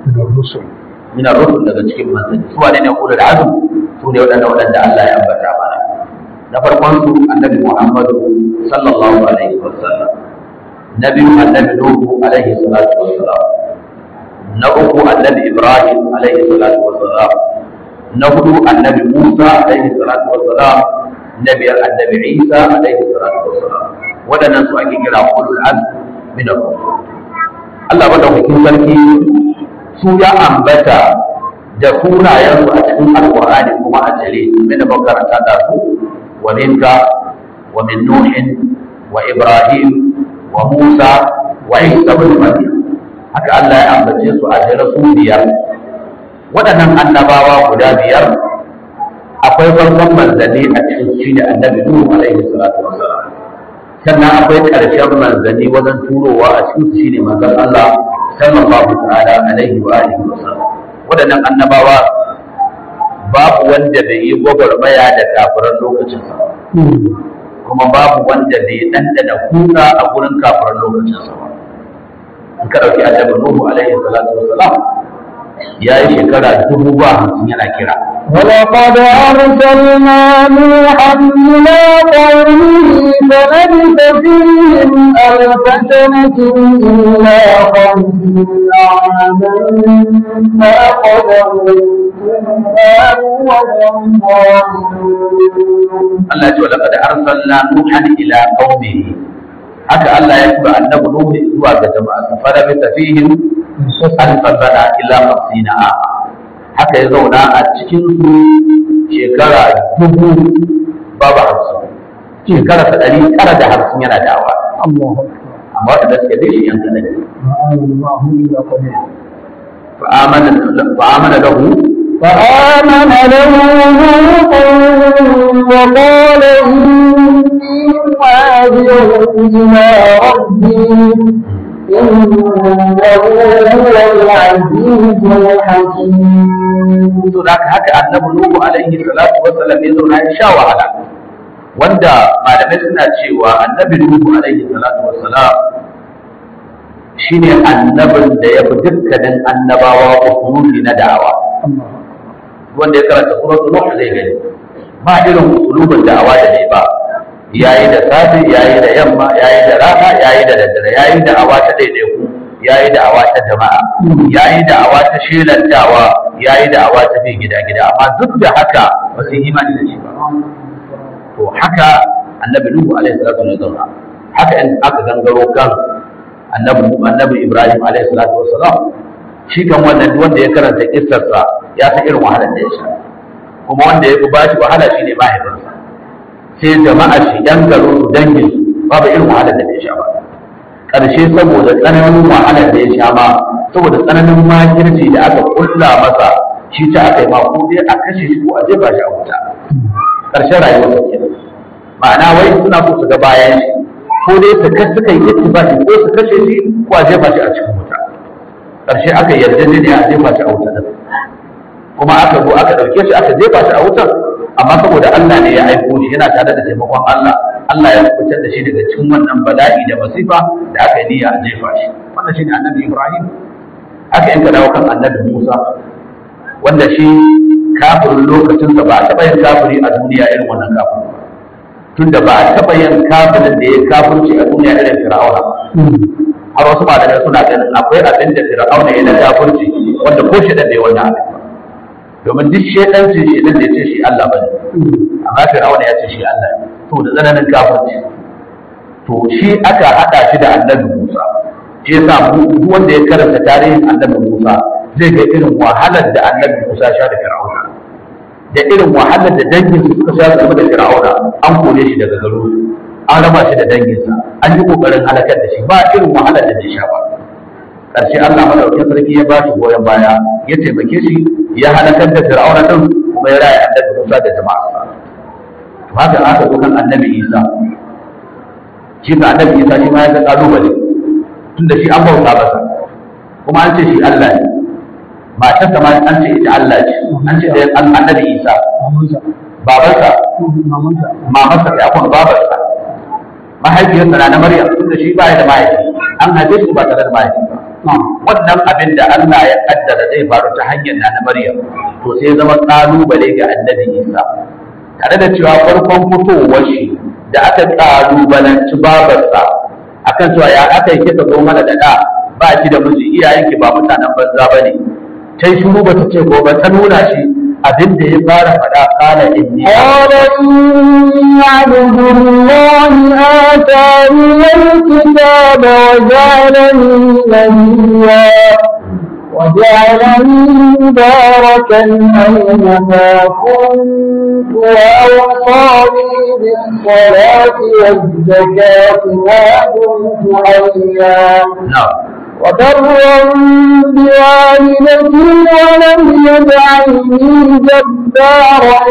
min ar-rusul daga cikin manzanni su wane ne ulul azmi su ne waɗanda waɗanda Allah ya ambata mana na farkon su annabi Muhammadu sallallahu alaihi wasallam na biyu annabi Nuhu alaihi salatu wassalam na uku annabi ibrahim alaihi salatu wassalam na hudu annabi musa alaihi salatu wassalam na biyar annabi isa alaihi salatu wassalam waɗannan su ake kira ulul azm min ar-rusul Allah madaukakin sarki su ya ambata da sunayensu a cikin alqur'ani kuma a jere mai da makaranta da su wa minka wa min nuhin wa ibrahim wa musa wa isa ibn maryam haka Allah ya ambace su a jere su biyar waɗannan annabawa guda biyar akwai farkon manzanni a cikin shi da annabi Nuhu alaihi salatu wassalam sannan akwai ƙarshen manzanni wajen turowa a cikin shi ne manzon Allah sallallahu ta'ala alaihi wa alihi wasallam waɗannan annabawa babu wanda bai yi gwagwarmaya da kafiran lokacinsa ba kuma babu wanda bai ɗanɗana kuka a gurin kafiran lokacinsa ba in ka ɗauki annabi Nuhu alaihi salatu wassalam ya yi shekara dubu ba hamsin yana kira ولقد أرسلنا نوحا إلى قومه فلبث فيهم ألف سنة إلا خمسين عاما فأخذهم الطوفان وهم ظالمون Allah ce walaqad arsalna nuhan ila qaumihi haka Allah ya tura annabi Nuhu zuwa ga jama'a fara bi tafihim alfa sana ila 50 ama haka ya zauna a cikin su shekara dubu babu hamsin shekara ta ɗari tara da hamsin yana dawa الله amma waɗanda suka bi shi yan kaɗan الله إلا قليل fa'amana fa'amana lahu فآمن له لوط وقال إني مهاجر إلى ربي إنه هو العزيز الحكيم to da haka annabi Nuhu alaihi salatu wassalam ya zauna ya sha wahala wanda malamai suna cewa annabi Nuhu alaihi salatu wassalam shine annabin da ya fi dukkanin annabawa usuli na da'awa wanda ya karanta suratul nuh zai gani ba irin usulubin da'awa da ne ba yayi da safe yayi da yamma yayi da rana yayi da daddare yayi da awa ta daidaiku yayi da awa ta jama'a yayi da awa ta shelantawa yayi da awa ta bi gida gida amma duk da haka ba su yi imani da shi ba to haka annabi nuhu alaihi salatu wasallam haka in aka gangaro kan annabi annabi ibrahim alaihi salatu wasallam shi kan wannan wanda ya karanta kissarsa ya san irin wahalar da ya sha kuma wanda ya fi bashi wahala shine mahaifinsa sai jama'a shi yan garo su dangin su babu irin wahalar da ya sha ba ƙarshe saboda tsananin wahalar da ya sha ma saboda tsananin makirci da aka kulla masa shi ta aka yi ma ko dai a kashe shi ko a jefa shi a wuta ƙarshen rayuwar sa kenan ma'ana wai suna so su ga bayan shi ko dai su kashe suka yi ittifaqi ko su kashe shi ko a jefa shi a cikin wuta ƙarshe aka yarda ne a jefa shi a wuta din kuma aka zo aka ɗauke shi aka jefa shi a wutar amma saboda Allah ne ya aiko shi yana tare da taimakon Allah Allah ya fitar da shi daga cikin wannan bala'i da masifa da aka yi niyya a jefa shi wannan shine annabi Ibrahim aka yanka dawo kan annabi Musa wanda shi kafirin lokacinsa ba a taɓa yin kafiri a duniya irin wannan kafirin tunda ba a taɓa yin kafirin da ya kafirci a duniya irin Fir'auna har wasu malamai suna ganin akwai abin da Fir'auna ya na kafirci wanda ko shi da bai wannan abin ba domin duk shedancin shedan da ya ce shi Allah ba ne amma fir'auna ya ce shi Allah ne to da tsananin kafirci to shi aka hada shi da annabi Musa shi yasa duk wanda ya karanta tarihin annabi Musa zai ga irin wahalar da annabi Musa sha da fir'auna da irin wahalar da dangin su suka sha game da fir'auna an kore shi daga garo an raba shi da danginsa an yi kokarin halakar da shi ba irin wahalar da bai sha ba ƙarshe Allah madaukakin sarki ya ba shi goyon baya ya taimake shi ya halakar da fir'auna din kuma ya raya annabi Musa da jama'a to haka aka zo kan annabi Isa shi ga annabi Isa shi ma ya ga kalubale tunda shi an bauta masa kuma an ce shi Allah ne matarsa ma an ce ita Allah ce an ce da annabi Isa babarsa mamarsa ya kuma babarsa mahaifiyarsa na na Maryam tunda shi ba ya da mahaifi an haife shi ba tare da mahaifi ba wannan abin da Allah ya kaddara zai faru ta hanyar na na Maryam to sai zama kalubale ga annabi Isa tare da cewa farkon fitowar shi da aka kalubalanci babarsa akan cewa ya aka yi kika zo mana da da ba ki da miji iyayenki ba mutanen banza ba ne ta yi shuru ba ta ce ko ba ta nuna shi abin da ya fara faɗa kala inni قال إني عبد الله آتاني الكتاب وجعلني نبيا وجعلني مباركا أينما كنت وأوصاني بالصلاة والزكاة ما دمت حيا na'am وبرا بوالدتي ولم يجعلني جبارا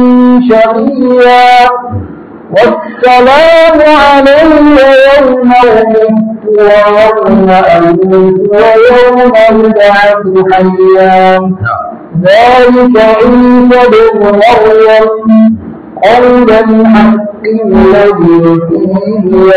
شقيا والسلام علي يوم ولدت ويوم أموت ويوم أبعث حيا na'am ذلك عيسى بن مريم قول الحق الذي فيه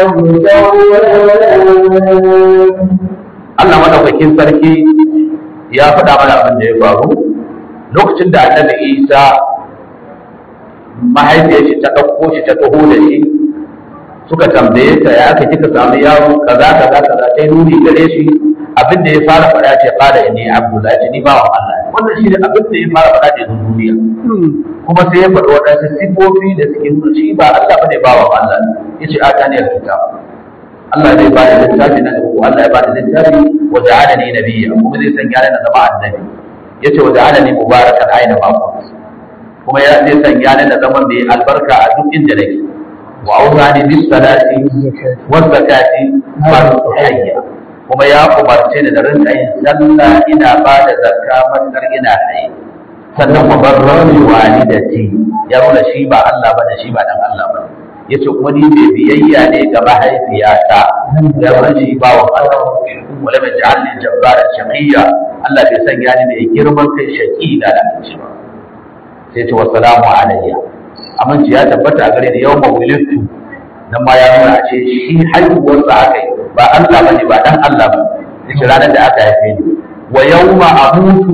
يمترون Allah madaukakin sarki ya faɗa mana abin da ya faru lokacin da annabi Isa mahaifiyar shi ta ɗauko shi ta taho da shi suka tambaye ta ya aka kika samu yaro kaza kaza kaza ta yi nuni gare shi abin da ya fara faɗa ce fara inni abdullahi ce ni bawan Allah ne. wannan shi ne abin da ya fara faɗa da yanzu duniya kuma sai ya faɗi waɗansu sifofi da suke nuna shi ba Allah bane bawan Allah ne yace a taniyar kitab Allah zai ba da littafi na ko Allah ya ba da littafi wa ja'alani nabiyya kuma zai sanya ni na zama annabi yace wa ja'alani mubarakan aina ma kunt kuma ya zai sanya ni na zama mai albarka a duk inda nake wa awrani bis salati wa zakati ma tuhayya kuma ya umarce ni da rinka yin sallah ina ba da zakka matakar ina haye sannan wa barrani walidati ya nuna shi ba Allah bane shi ba dan Allah bane yace kuma ni mai biyayya ne ga mahaifiyata ya nuna shi ba wa Allah wala mai ja'alni jabbara shaqiyya Allah bai sanya ni mai girman kai shaqi da lalaci ba sai ce wassalamu alayya aminci ya tabbata a gare ni yau mawulidtu nan ma ya nuna a ce shi haihuwarsa aka yi ba Allah bane ba dan Allah ba yace ranar da aka haife ni wa yawma amutu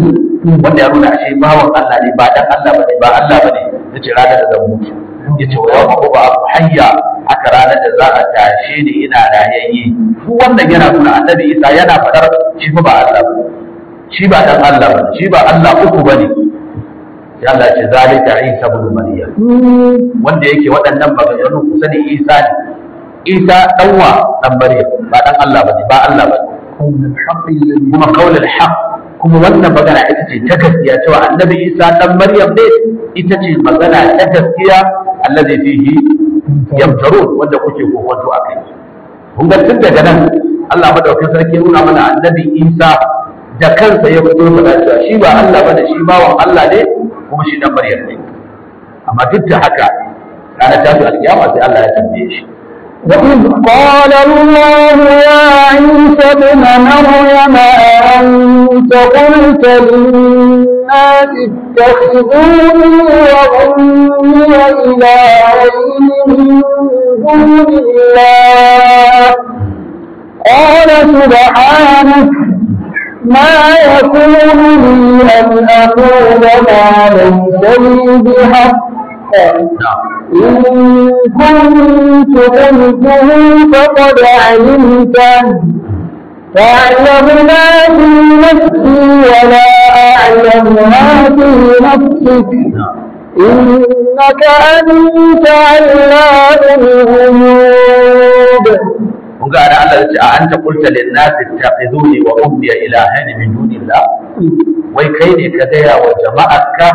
wanda ya nuna ashe bawan Allah ne ba dan Allah bane ba Allah bane yace ranar da zan mutu yace wa yawma uba hayya haka ranar da za a tashe ni ina rayayye duk wannan yana nuna annabi Isa yana fadar shi fa ba Allah bane shi ba dan Allah bane shi ba Allah uku bane sai Allah ya ce zalika Isa ibn Maryam wanda yake waɗannan maganganu kusa ne Isa ne Isa ɗanwa ɗan Maryam ba ɗan Allah ba ne ba Allah ba kuma kaulul haq kuma wannan magana ita ce ta gaskiya cewa annabi Isa ɗan Maryam ne ita ce magana ta gaskiya allazi fihi yamtarun wanda kuke kokonto a kai kun ga tun daga nan Allah madaukakin sarki ya nuna mana annabi Isa da kansa ya fito da cewa shi ba Allah ba ne shi bawan Allah ne kuma shi ɗan Maryam ne amma duk da haka ranar tasu alkiyama sai Allah ya tambaye shi وإذ قال الله يا عيسى ابن مريم أأنت قلت للناس اتخذوني وأمي إلهين من دون الله قال سبحانك ما يكون لي أن أقول ما ليس لي بحق إن كنت قلته فقد علمته تعلم ما في نفسي ولا أعلم ما في نفسك إنك أنت علام الغيوب kun ga ana Allah ya ce a anta qulta lin nas ittaqiduni wa ummi ilahan min dunillah wai kai ne ka gaya wa jama'arka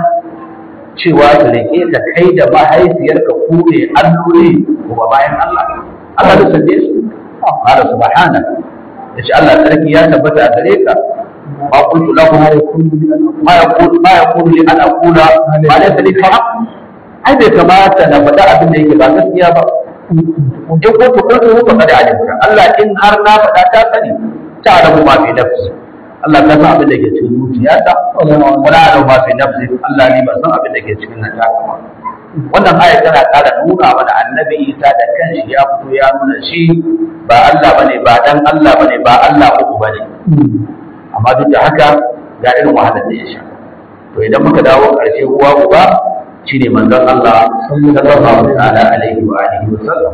cewa su rike ka kai da mahaifiyarka ku ne alloli kuma bayan Allah Allah da sande su qala subhana yace Allah sarki ya tabbata a gare ka ma kuntu lahu ma yaqulu ma yaqulu li an aqula ma laysa li haqq ai bai kamata na faɗa abin da yake ba gaskiya ba in kuntu qultu fa qad alimta Allah in har na faɗa ta sani ta alamu ma fi nafsi Allah ka san abin da ke cikin zuciyata wala alamu ma fi nafsi Allah ne ba san abin da ke cikin nan taka ba wannan aya tana ƙara nuna mana annabi Isa da kanshi ya fito ya nuna shi ba Allah bane ba dan Allah bane ba Allah uku bane amma duk da haka ga irin wahalar da ya sha to idan muka dawo ƙarshe uwa uba shine manzon Allah sallallahu ta'ala alaihi wa alihi wa sallam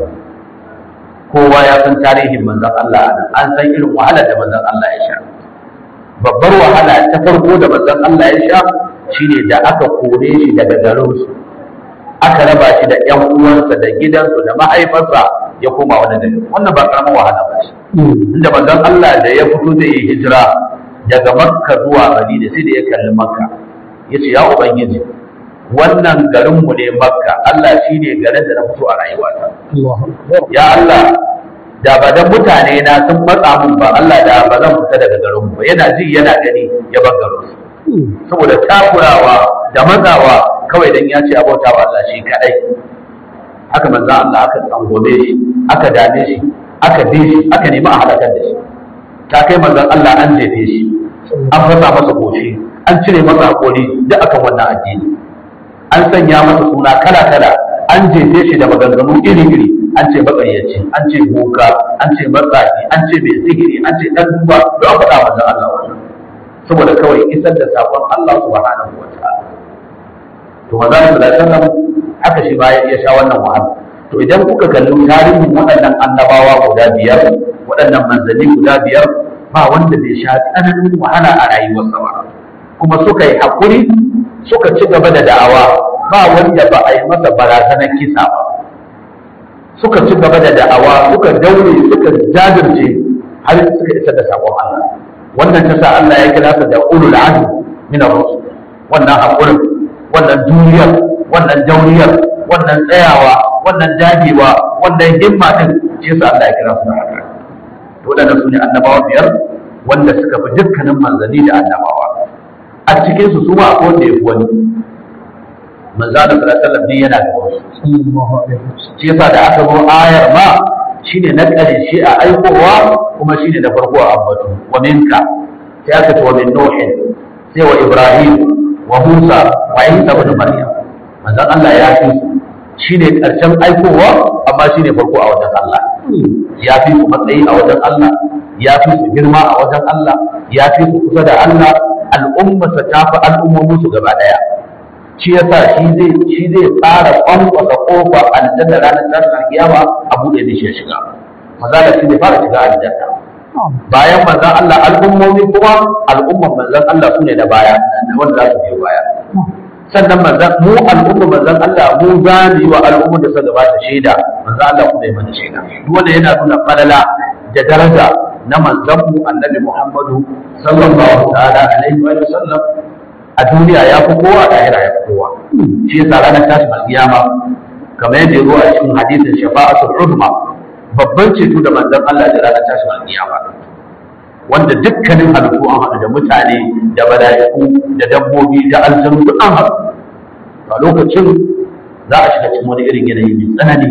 kowa ya san tarihin manzon Allah nan an san irin wahalar da manzon Allah ya sha babbar wahala ta farko da manzon Allah ya sha shine da aka kore shi daga garin su aka raba shi da ƴan uwansa da gidansu da mahaifarsa ya koma wani gari wannan ba karamin wahala ba ce inda manzon Allah da ya fito da yi hijira daga Makka zuwa Madina sai da ya kalli Makka yace ya ubangiji wannan garinmu ne makka Allah shi ne garin da na fito a rayuwata ya Allah da ba dan mutane na sun matsa mun ba Allah da ba zan fita daga garinmu ba yana ji yana gani ya bar garin su saboda takurawa da matsawa kawai dan ya ce abota wa Allah shi kadai haka manzo Allah aka tsangome shi aka dame shi aka bi shi aka nemi a halakar da shi ta kai manzon Allah an jefe shi an fasa masa goshi an cire masa hakori duk akan wannan addini an sanya masa suna kala-kala an jefe shi da maganganu iri-iri an ce matsayyaci an ce boka an ce matsafi an ce mai sihiri an ce dan duba don an faɗa manzon Allah wannan saboda kawai isar da sakon Allah subhanahu wa ta'ala to manzon Allah sallallahu alaihi wasallam haka shi ba ya sha wannan wahala to idan kuka kalli tarihin waɗannan annabawa guda biyar waɗannan manzanni guda biyar ba wanda bai sha tsananin wahala a rayuwarsa ba kuma suka yi haƙuri suka ci gaba da da'awa ba wanda ba a yi masa barazanar kisa ba suka ci gaba da da'awa suka daure suka jajirce har suka isa da sakon Allah wannan ta sa Allah ya kira su da ulul azmi min ar-rusul wannan hakurin wannan duniyar wannan dauriyar wannan tsayawa wannan dagewa wannan himma din shi yasa Allah ya kira su da haka to wadannan su ne annabawa biyar wanda suka fi dukkanin manzanni da annabawa a cikin su suma akwai wanda ya fi wani manzo da sallallahu alaihi wasallam yana da wasu shi yasa da aka zo ayar ma shine na ƙarshe a aikowa kuma shine na farko a ambatu wa minka sai aka ce wa min nuhin sai wa ibrahim wa musa wa isa ibn maryam manzon Allah ya fi shine ƙarshen aikowa amma shine farko a wajen Allah ya fi su matsayi a wajen Allah ya fi su girma a wajen Allah ya fi su kusa da Allah al'ummarsa ta fi al'ummomin su gaba daya shi yasa shi zai shi zai fara kwankwasa kofa aljanna ranar tashin kiyama a buɗe da shi ya shiga maza da shi ne fara shiga aljanna bayan manzan Allah al'ummomi kuma al'umman manzan Allah su ne da baya wanda za su biyo baya sannan manzan mu al'umma manzan Allah mu za mu yi wa al'umma da suka gabata shaida manzan Allah kuma ya mana shaida duk wanda yana nuna falala da daraja na manzan mu annabi Muhammadu sallallahu ta'ala alaihi wa sallam a duniya ya fi kowa a lahira ya fi kowa shi yasa ranar tashin alkiyama kamar yadda ya zo a cikin hadisin shafa'atul uzma babban ceto da manzan Allah da ranar tashin alkiyama wanda dukkanin halittu an haɗu da mutane da mala'iku da dabbobi da aljanu duk an haɗu a lokacin za a shiga cikin wani irin yanayi mai tsanani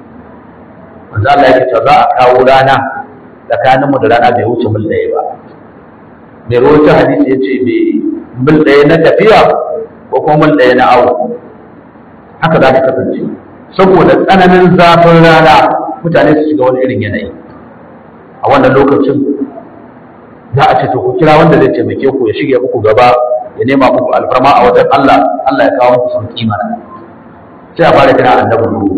manzo Allah ya ce za a kawo rana tsakanin mu da rana bai wuce mil ɗaya ba mai rawaita hadisi ya ce bai mil ɗaya na tafiya ko kuma mil ɗaya na awo haka za ta kasance saboda tsananin zafin rana mutane su shiga wani irin yanayi a wannan lokacin za a ce to ku kira wanda zai taimake ku ya shige muku gaba ya nema muku alfarma a wajen Allah Allah ya kawo muku sauki mana sai a fara kira annabi Nuhu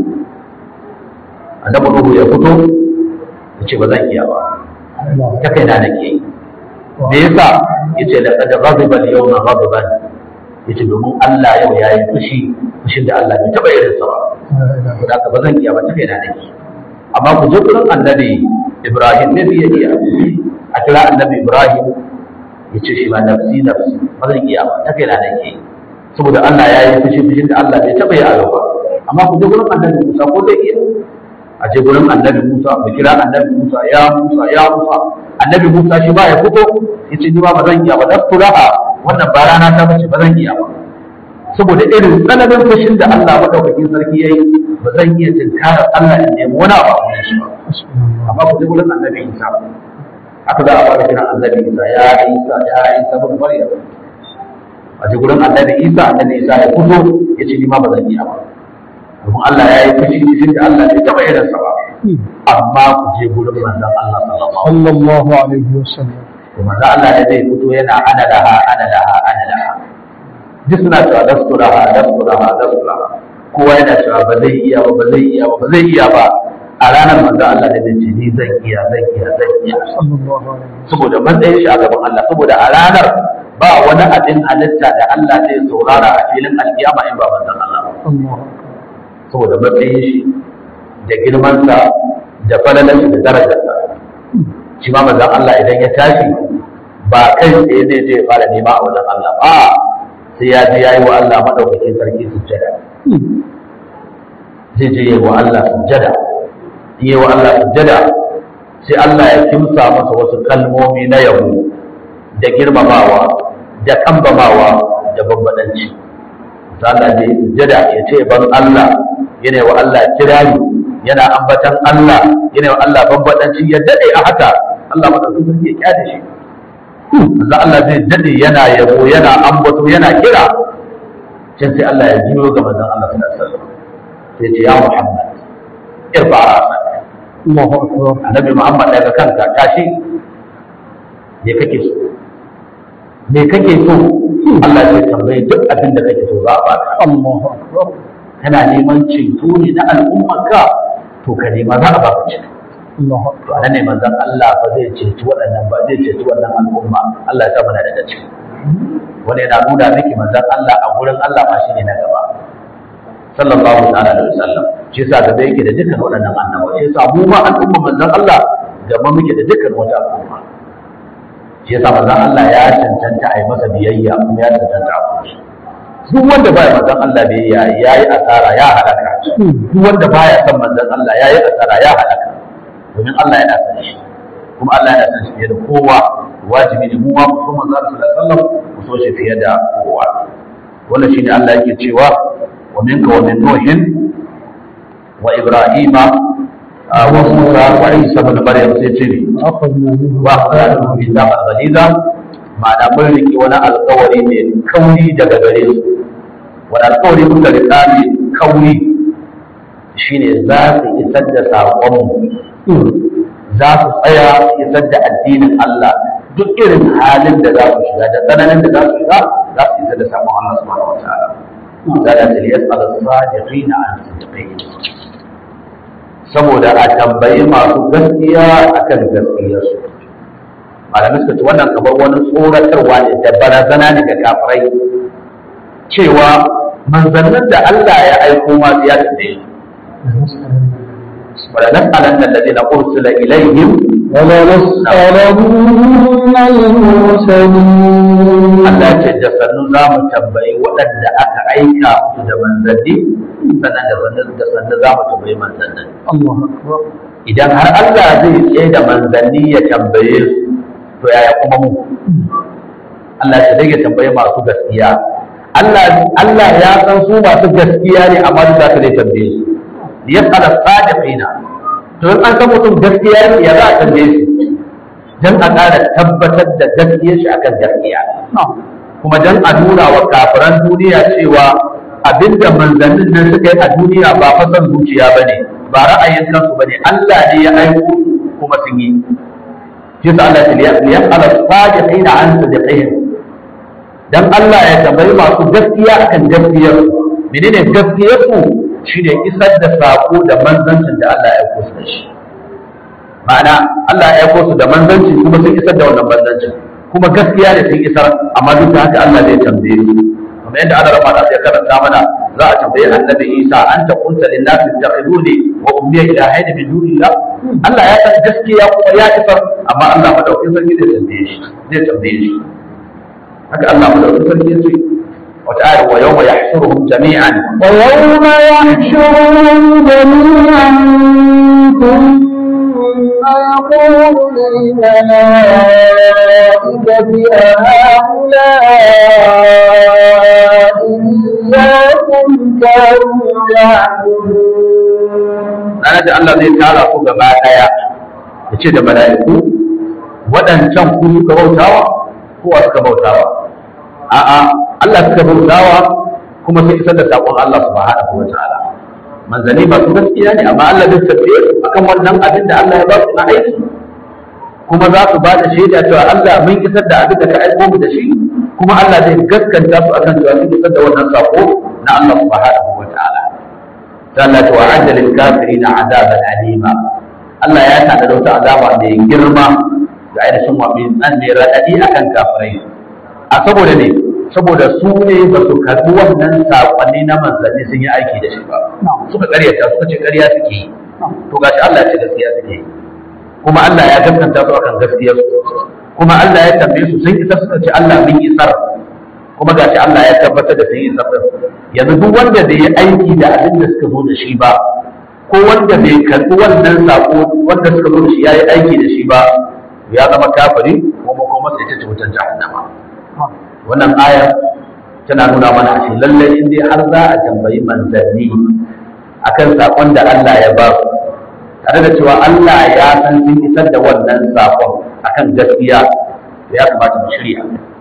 annabi Nuhu ya fito ya ce ba zan iya ba ta kai na nake yi me yasa yace la qad ghadiba al-yawma ghadaban yace domin Allah yau yayi fushi fushin da Allah bai taba yin sa ba da haka ba zan iya ba ta kai na nake amma ku je gurin annabi Ibrahim ne zai iya a kira annabi Ibrahim ya ce shi ma nafsi nafsi ba zan iya ba ta kai na nake saboda Allah ya yi fushi fushin da Allah bai taba yi a ba amma ku je gurin annabi Musa ko zai iya a je gurin annabi Musa mu kira annabi Musa ya Musa ya Musa annabi Musa shi ba ya fito ya ce ni ba zan iya ba dastu laha wannan ba rana ta bace ba zan iya ba saboda irin tsananin fushin da Allah madaukakin sarki yayi ba zan iya tunkarar Allah in nemi wani abu a shi ba amma ku je gurin annabi Isa aka za a fara kiran annabi Isa ya Isa ya Isa bin Maryam a je gurin annabi Isa annabi Isa ya fito ya ce ni ma ba zan iya ba domin Allah ya yi fushi cikin da Allah bai taɓa irin sa ba amma ku je gurin manzon Allah sallallahu alaihi sallallahu alaihi wasallam wasallam manzon Allah ne zai fito yana ana laha ana laha ana laha duk suna cewa lastu laha lastu laha lastu laha kowa yana cewa ba zai iya ba ba zai iya ba ba zai iya ba a ranar manzon Allah ne zai ce ni zan iya zan iya zan iya sallallahu alaihi saboda matsayin shi a gaban Allah saboda a ranar ba wani abin halitta da Allah zai saurara a filin alkiyama in ba manzon Allah ba Allah saboda matsayin shi da girmansa da falalar shi da darajarsa shi ma manzon Allah idan ya tashi ba kai tsaye zai je ya fara nema a wajen Allah ba sai ya je yayi wa Allah madaukakin sarki sujjada zai je yayi wa Allah sujjada in yayi wa Allah sujjada sai Allah ya kimsa masa wasu kalmomi na yabo da girmamawa da kambamawa da bambadanci sai Allah zai yi sujjada ya ce ban Allah yana wa Allah kirari yana ambatan Allah yana wa Allah bambadanci ya dade a haka Allah madaukakin sarki ya kyale shi manzo Allah zai dade yana yabo yana ambato yana kira can sai Allah ya jiyo ga manzon Allah sallallahu alaihi wasallam sai ce ya Muhammad irfa ra'sak Allahu akbar annabi Muhammad daga kanka tashi me kake so me kake so Allah zai tambaye duk abin da kake so za a baka Allahu akbar kana neman ceto ne na al'ummarka to ka nema za a baka ceto Allahu to akbar anan ne manzon Allah ba zai ceci waɗannan ba zai ceci wannan al'umma Allah ya sa muna daga ciki wanda yana nuna miki manzon Allah a gurin Allah ma shine na gaba sallallahu ta'ala alaihi wasallam shi yasa gaba yake da dukkan waɗannan annabawa shi yasa mu ma al'umma manzon Allah gaba muke da dukkan wata al'umma shi yasa manzon Allah ya cancanta a yi masa biyayya kuma ya cancanta a kuma duk wanda baya manzon Allah biyayya yayi asara ya halaka duk wanda baya son manzon Allah yayi asara ya halaka domin Allah yana san shi kuma Allah yana san shi fiye da kowa wajibi ne mu ma mu so manzon Allah sallallahu alaihi wasallam mu so shi fiye da kowa wannan shine Allah yake cewa wa minka wa min nuhin wa ibrahima ah, wa musa wa isa ibn maryam sai ce ne akhadna minhu wa akhadna min zaqal ghaliza ma'ana mun riki wani alƙawari mai kauri daga gare su wani alƙawari muka rika mai kauri shine za su isar da saƙonmu za su tsaya su isar da addinin Allah duk irin halin da za su shiga da tsananin da za su shiga za su isa da samun Allah subhanahu wa ta'ala da da taliyas ala sadiqina an sidqihim saboda a tambayi masu gaskiya akan gaskiyarsu malamai suka ce wannan kamar wani tsoratarwa ne da barazana ne ga kafirai cewa manzannin da Allah ya aiko ma ya tambaye su wala nas'alan alladhina ursila ilayhim ولنسألن المرسلين Allah ce da sannu za mu tambayi waɗanda aka aika su da manzanni sannan da sannu da sannu za mu tambayi manzannin الله أكبر idan har Allah zai tsaye da manzanni ya tambaye su to yaya kuma mu Allah ya rage tambaye masu gaskiya Allah Allah ya san su masu gaskiya ne amma duk da zai tambaye su ya fara sadiqina to in an san mutum gaskiya ne ya za a tambaye su dan a ƙara tabbatar da gaskiyar shi akan gaskiya kuma dan a nuna wa kafiran duniya cewa abinda manzannin nan suka yi a duniya ba fasan zuciya bane ba ra'ayin kansu bane Allah ne ya aiko su kuma sun yi yasa Allah ya yas'ala sadiqina an sadiqihim dan Allah ya tambayi masu gaskiya akan gaskiyar su menene gaskiyar su shine isar da sako da manzancin da Allah ya aiko su da shi ma'ana Allah ya aiko su da manzanci kuma sun isar da wannan manzancin kuma gaskiya da sun isar amma duk da haka Allah zai tambaye su kamar yadda Allah rama ya karanta mana za a tambaye annabi Isa an ta kunta lin nasi takhiduni wa ummi ilahaini min dunillah Allah ya san gaskiya kuma ya isar amma Allah madaukakin sarki zai tambaye shi zai tambaye shi haka Allah madaukakin sarki ya ce wata ayar wa yawma yahshuruhum jami'an ويوم يحشرهم جميعا ثم يقول للملائكة أهؤلاء إياكم كانوا يعبدون ranar da Allah zai tara ku gaba daya ya ce da mala'iku waɗancan ku suka bautawa ko wa suka bautawa a'a Allah suka bautawa kuma sun isar da saƙon Allah subhanahu wa ta'ala manzanni masu gaskiya ne amma Allah zai tafiye su akan wannan abin da Allah ya ba su na aiki kuma za su ba da shaida cewa Allah mun isar da abin da ka aiko mu da shi kuma Allah zai gaskanta su akan cewa sun isar da wannan saƙo na Allah subhanahu wa ta'ala Allah ta wa'adda lil kafirina azaban alima Allah ya tada da wata azaba mai girma ga ainihin wa min an ne radadi akan kafirai a saboda ne saboda su ne ba su karbi wannan sakonni na manzanni sun yi aiki da shi ba suka karyata suka ce karya suke yi to gashi Allah ya ce gaskiya suke yi kuma Allah ya gaskanta su akan gaskiyar su kuma Allah ya tambaye su sun isa suka ce Allah mun isar kuma gashi Allah ya tabbatar da sun yi isar yanzu duk wanda bai yi aiki da abin da suka zo da shi ba ko wanda bai karɓi wannan sako wanda suka zo da shi ya yi aiki da shi ba ya zama kafiri kuma kuma sai ta ce wutar jahannama wannan ayar tana nuna mana a shi lallai in dai har za a tambayi manzanni akan sakon da Allah ya ba su tare da cewa Allah ya san sun isar da wannan sakon akan gaskiya ya kamata mu shirya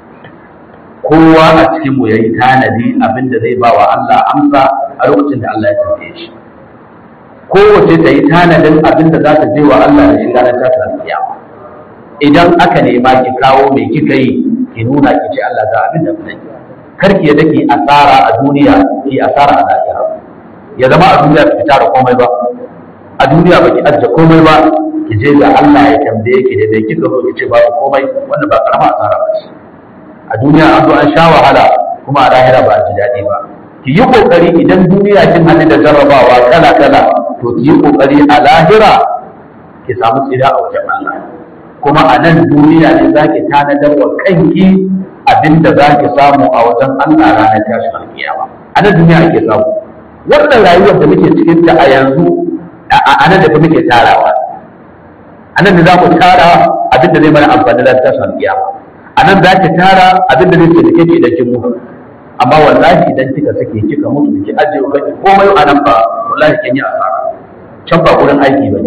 kowa a cikin mu yayi tanadi abin da zai ba wa Allah amsa a lokacin da Allah ya tambaye shi kowace ta yi tanadin abin da za ta je wa Allah da shi ranar tashin kiyama idan aka nema ki kawo mai kika yi ki nuna ki ce Allah ga abin da kuka kar ki yadda ki asara a duniya ki asara a lahira ya zama a duniya ki tara komai ba a duniya baki ajiye komai ba ki je ga Allah ya tambaye ki da bai kika zo ki ce babu komai wannan ba karama asara ba ce a duniya an zo an sha wahala kuma a lahira ba a ji daɗi ba ki yi kokari idan duniya kin hannu da jarrabawa kala kala to ki yi kokari a lahira ki samu tsira a wajen Allah kuma a nan duniya ne za ki tanadar wa kanki abinda za ki samu a wajen Allah ranar tashin alkiyama a nan duniya ake samu wannan rayuwar da muke cikin ta a yanzu a nan da muke tarawa a nan da za mu tara abinda zai mana amfani da tashin alkiyama a nan za ki tara abinda zai taimake ki idan kin mutu amma wallahi idan kika sake kika mutu ki ajiye kanki komai a nan ba wallahi kin yi asara can ba gurin aiki bane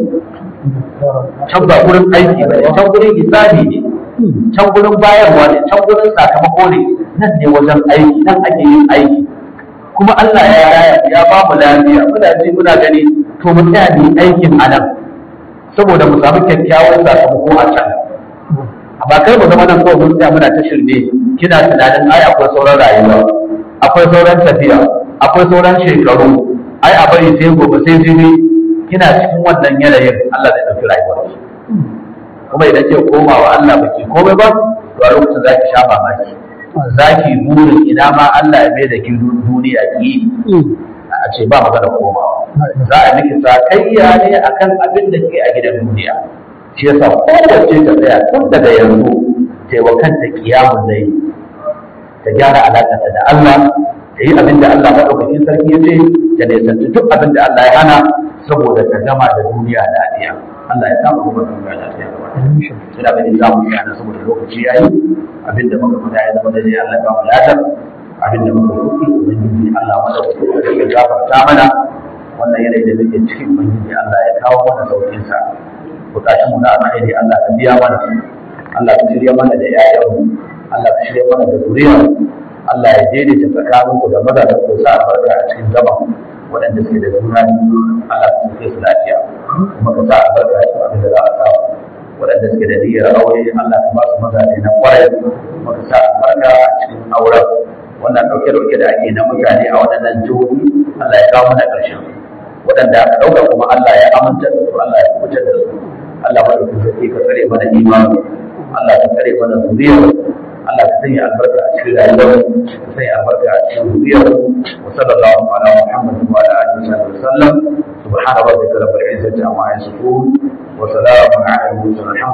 can ba gurin aiki bane can gurin hisabi ne can gurin bayarwa ne can gurin sakamako ne nan ne wajen aiki nan ake yin aiki kuma Allah ya raya ya ba mu lafiya muna ji muna gani to mu tsaya mu yi aikin a nan saboda mu samu kyakkyawan sakamako a can amma kai mu zama nan kawai mun tsaya muna ta shirme kina tunanin ai akwai sauran rayuwa akwai sauran tafiya akwai sauran shekaru ai a bari sai gobe sai jibi kina cikin wannan yanayin Allah zai ɗauki rayuwar ki kuma idan ke koma wa Allah baki komai ba to a lokacin za ki sha mamaki za ki burin ina ma Allah ya mai da ki duniya ki a ce ba magana komawa za a miki sakayya ne akan abin da ke a gidan duniya shi yasa kowace ta tsaya tun daga yanzu ta yi wa kanta kiyamun zai ta gyara alaƙarta da Allah ta yi abin da Allah maɗaukakin sarki ya ce ta nisanci duk abin da Allah ya hana saboda ta gama da duniya lafiya Allah ya samu kuma duniya lafiya ina ganin za mu yana saboda lokaci ya yi abin da muka fita ya zama da Allah ya ba mu ladar abin da muka kuɗi ubangiji Allah maɗaukakin sarki ya gafarta mana wannan yanayi da muke cikin ubangiji Allah ya kawo mana sauƙinsa bukatun mu na alkhairi Allah ka biya mana Allah ka shirya mana da ƴaƴanmu Allah ka shirya mana da zuriyar Allah ya daidaita tsakanin ku da maza da ku sa albarka a cikin zaman waɗanda suke da juna biyu Allah ka sauke su lafiya kuma ka sa albarka a cikin abin da za a samu waɗanda suke da niyyar aure Allah ka ba su mazaje na kwarai kuma ka sa albarka a cikin auren wannan ɗauke-ɗauke da ake na mutane a waɗannan jihohi Allah ya kawo mana ƙarshen waɗanda aka ɗauka kuma Allah ya aminta da su Allah ya kubutar da su Allah madaukakin sarki ka tsare mana imani Allah ka tsare mana zuriyar Allah ka sanya albarka a cikin rayuwar ka sanya albarka a cikin zuriyar wa sallallahu ala Muhammad wa ala alihi wa sallam subhana rabbika rabbil izzati amma yasifun wa salamun ala al mursalin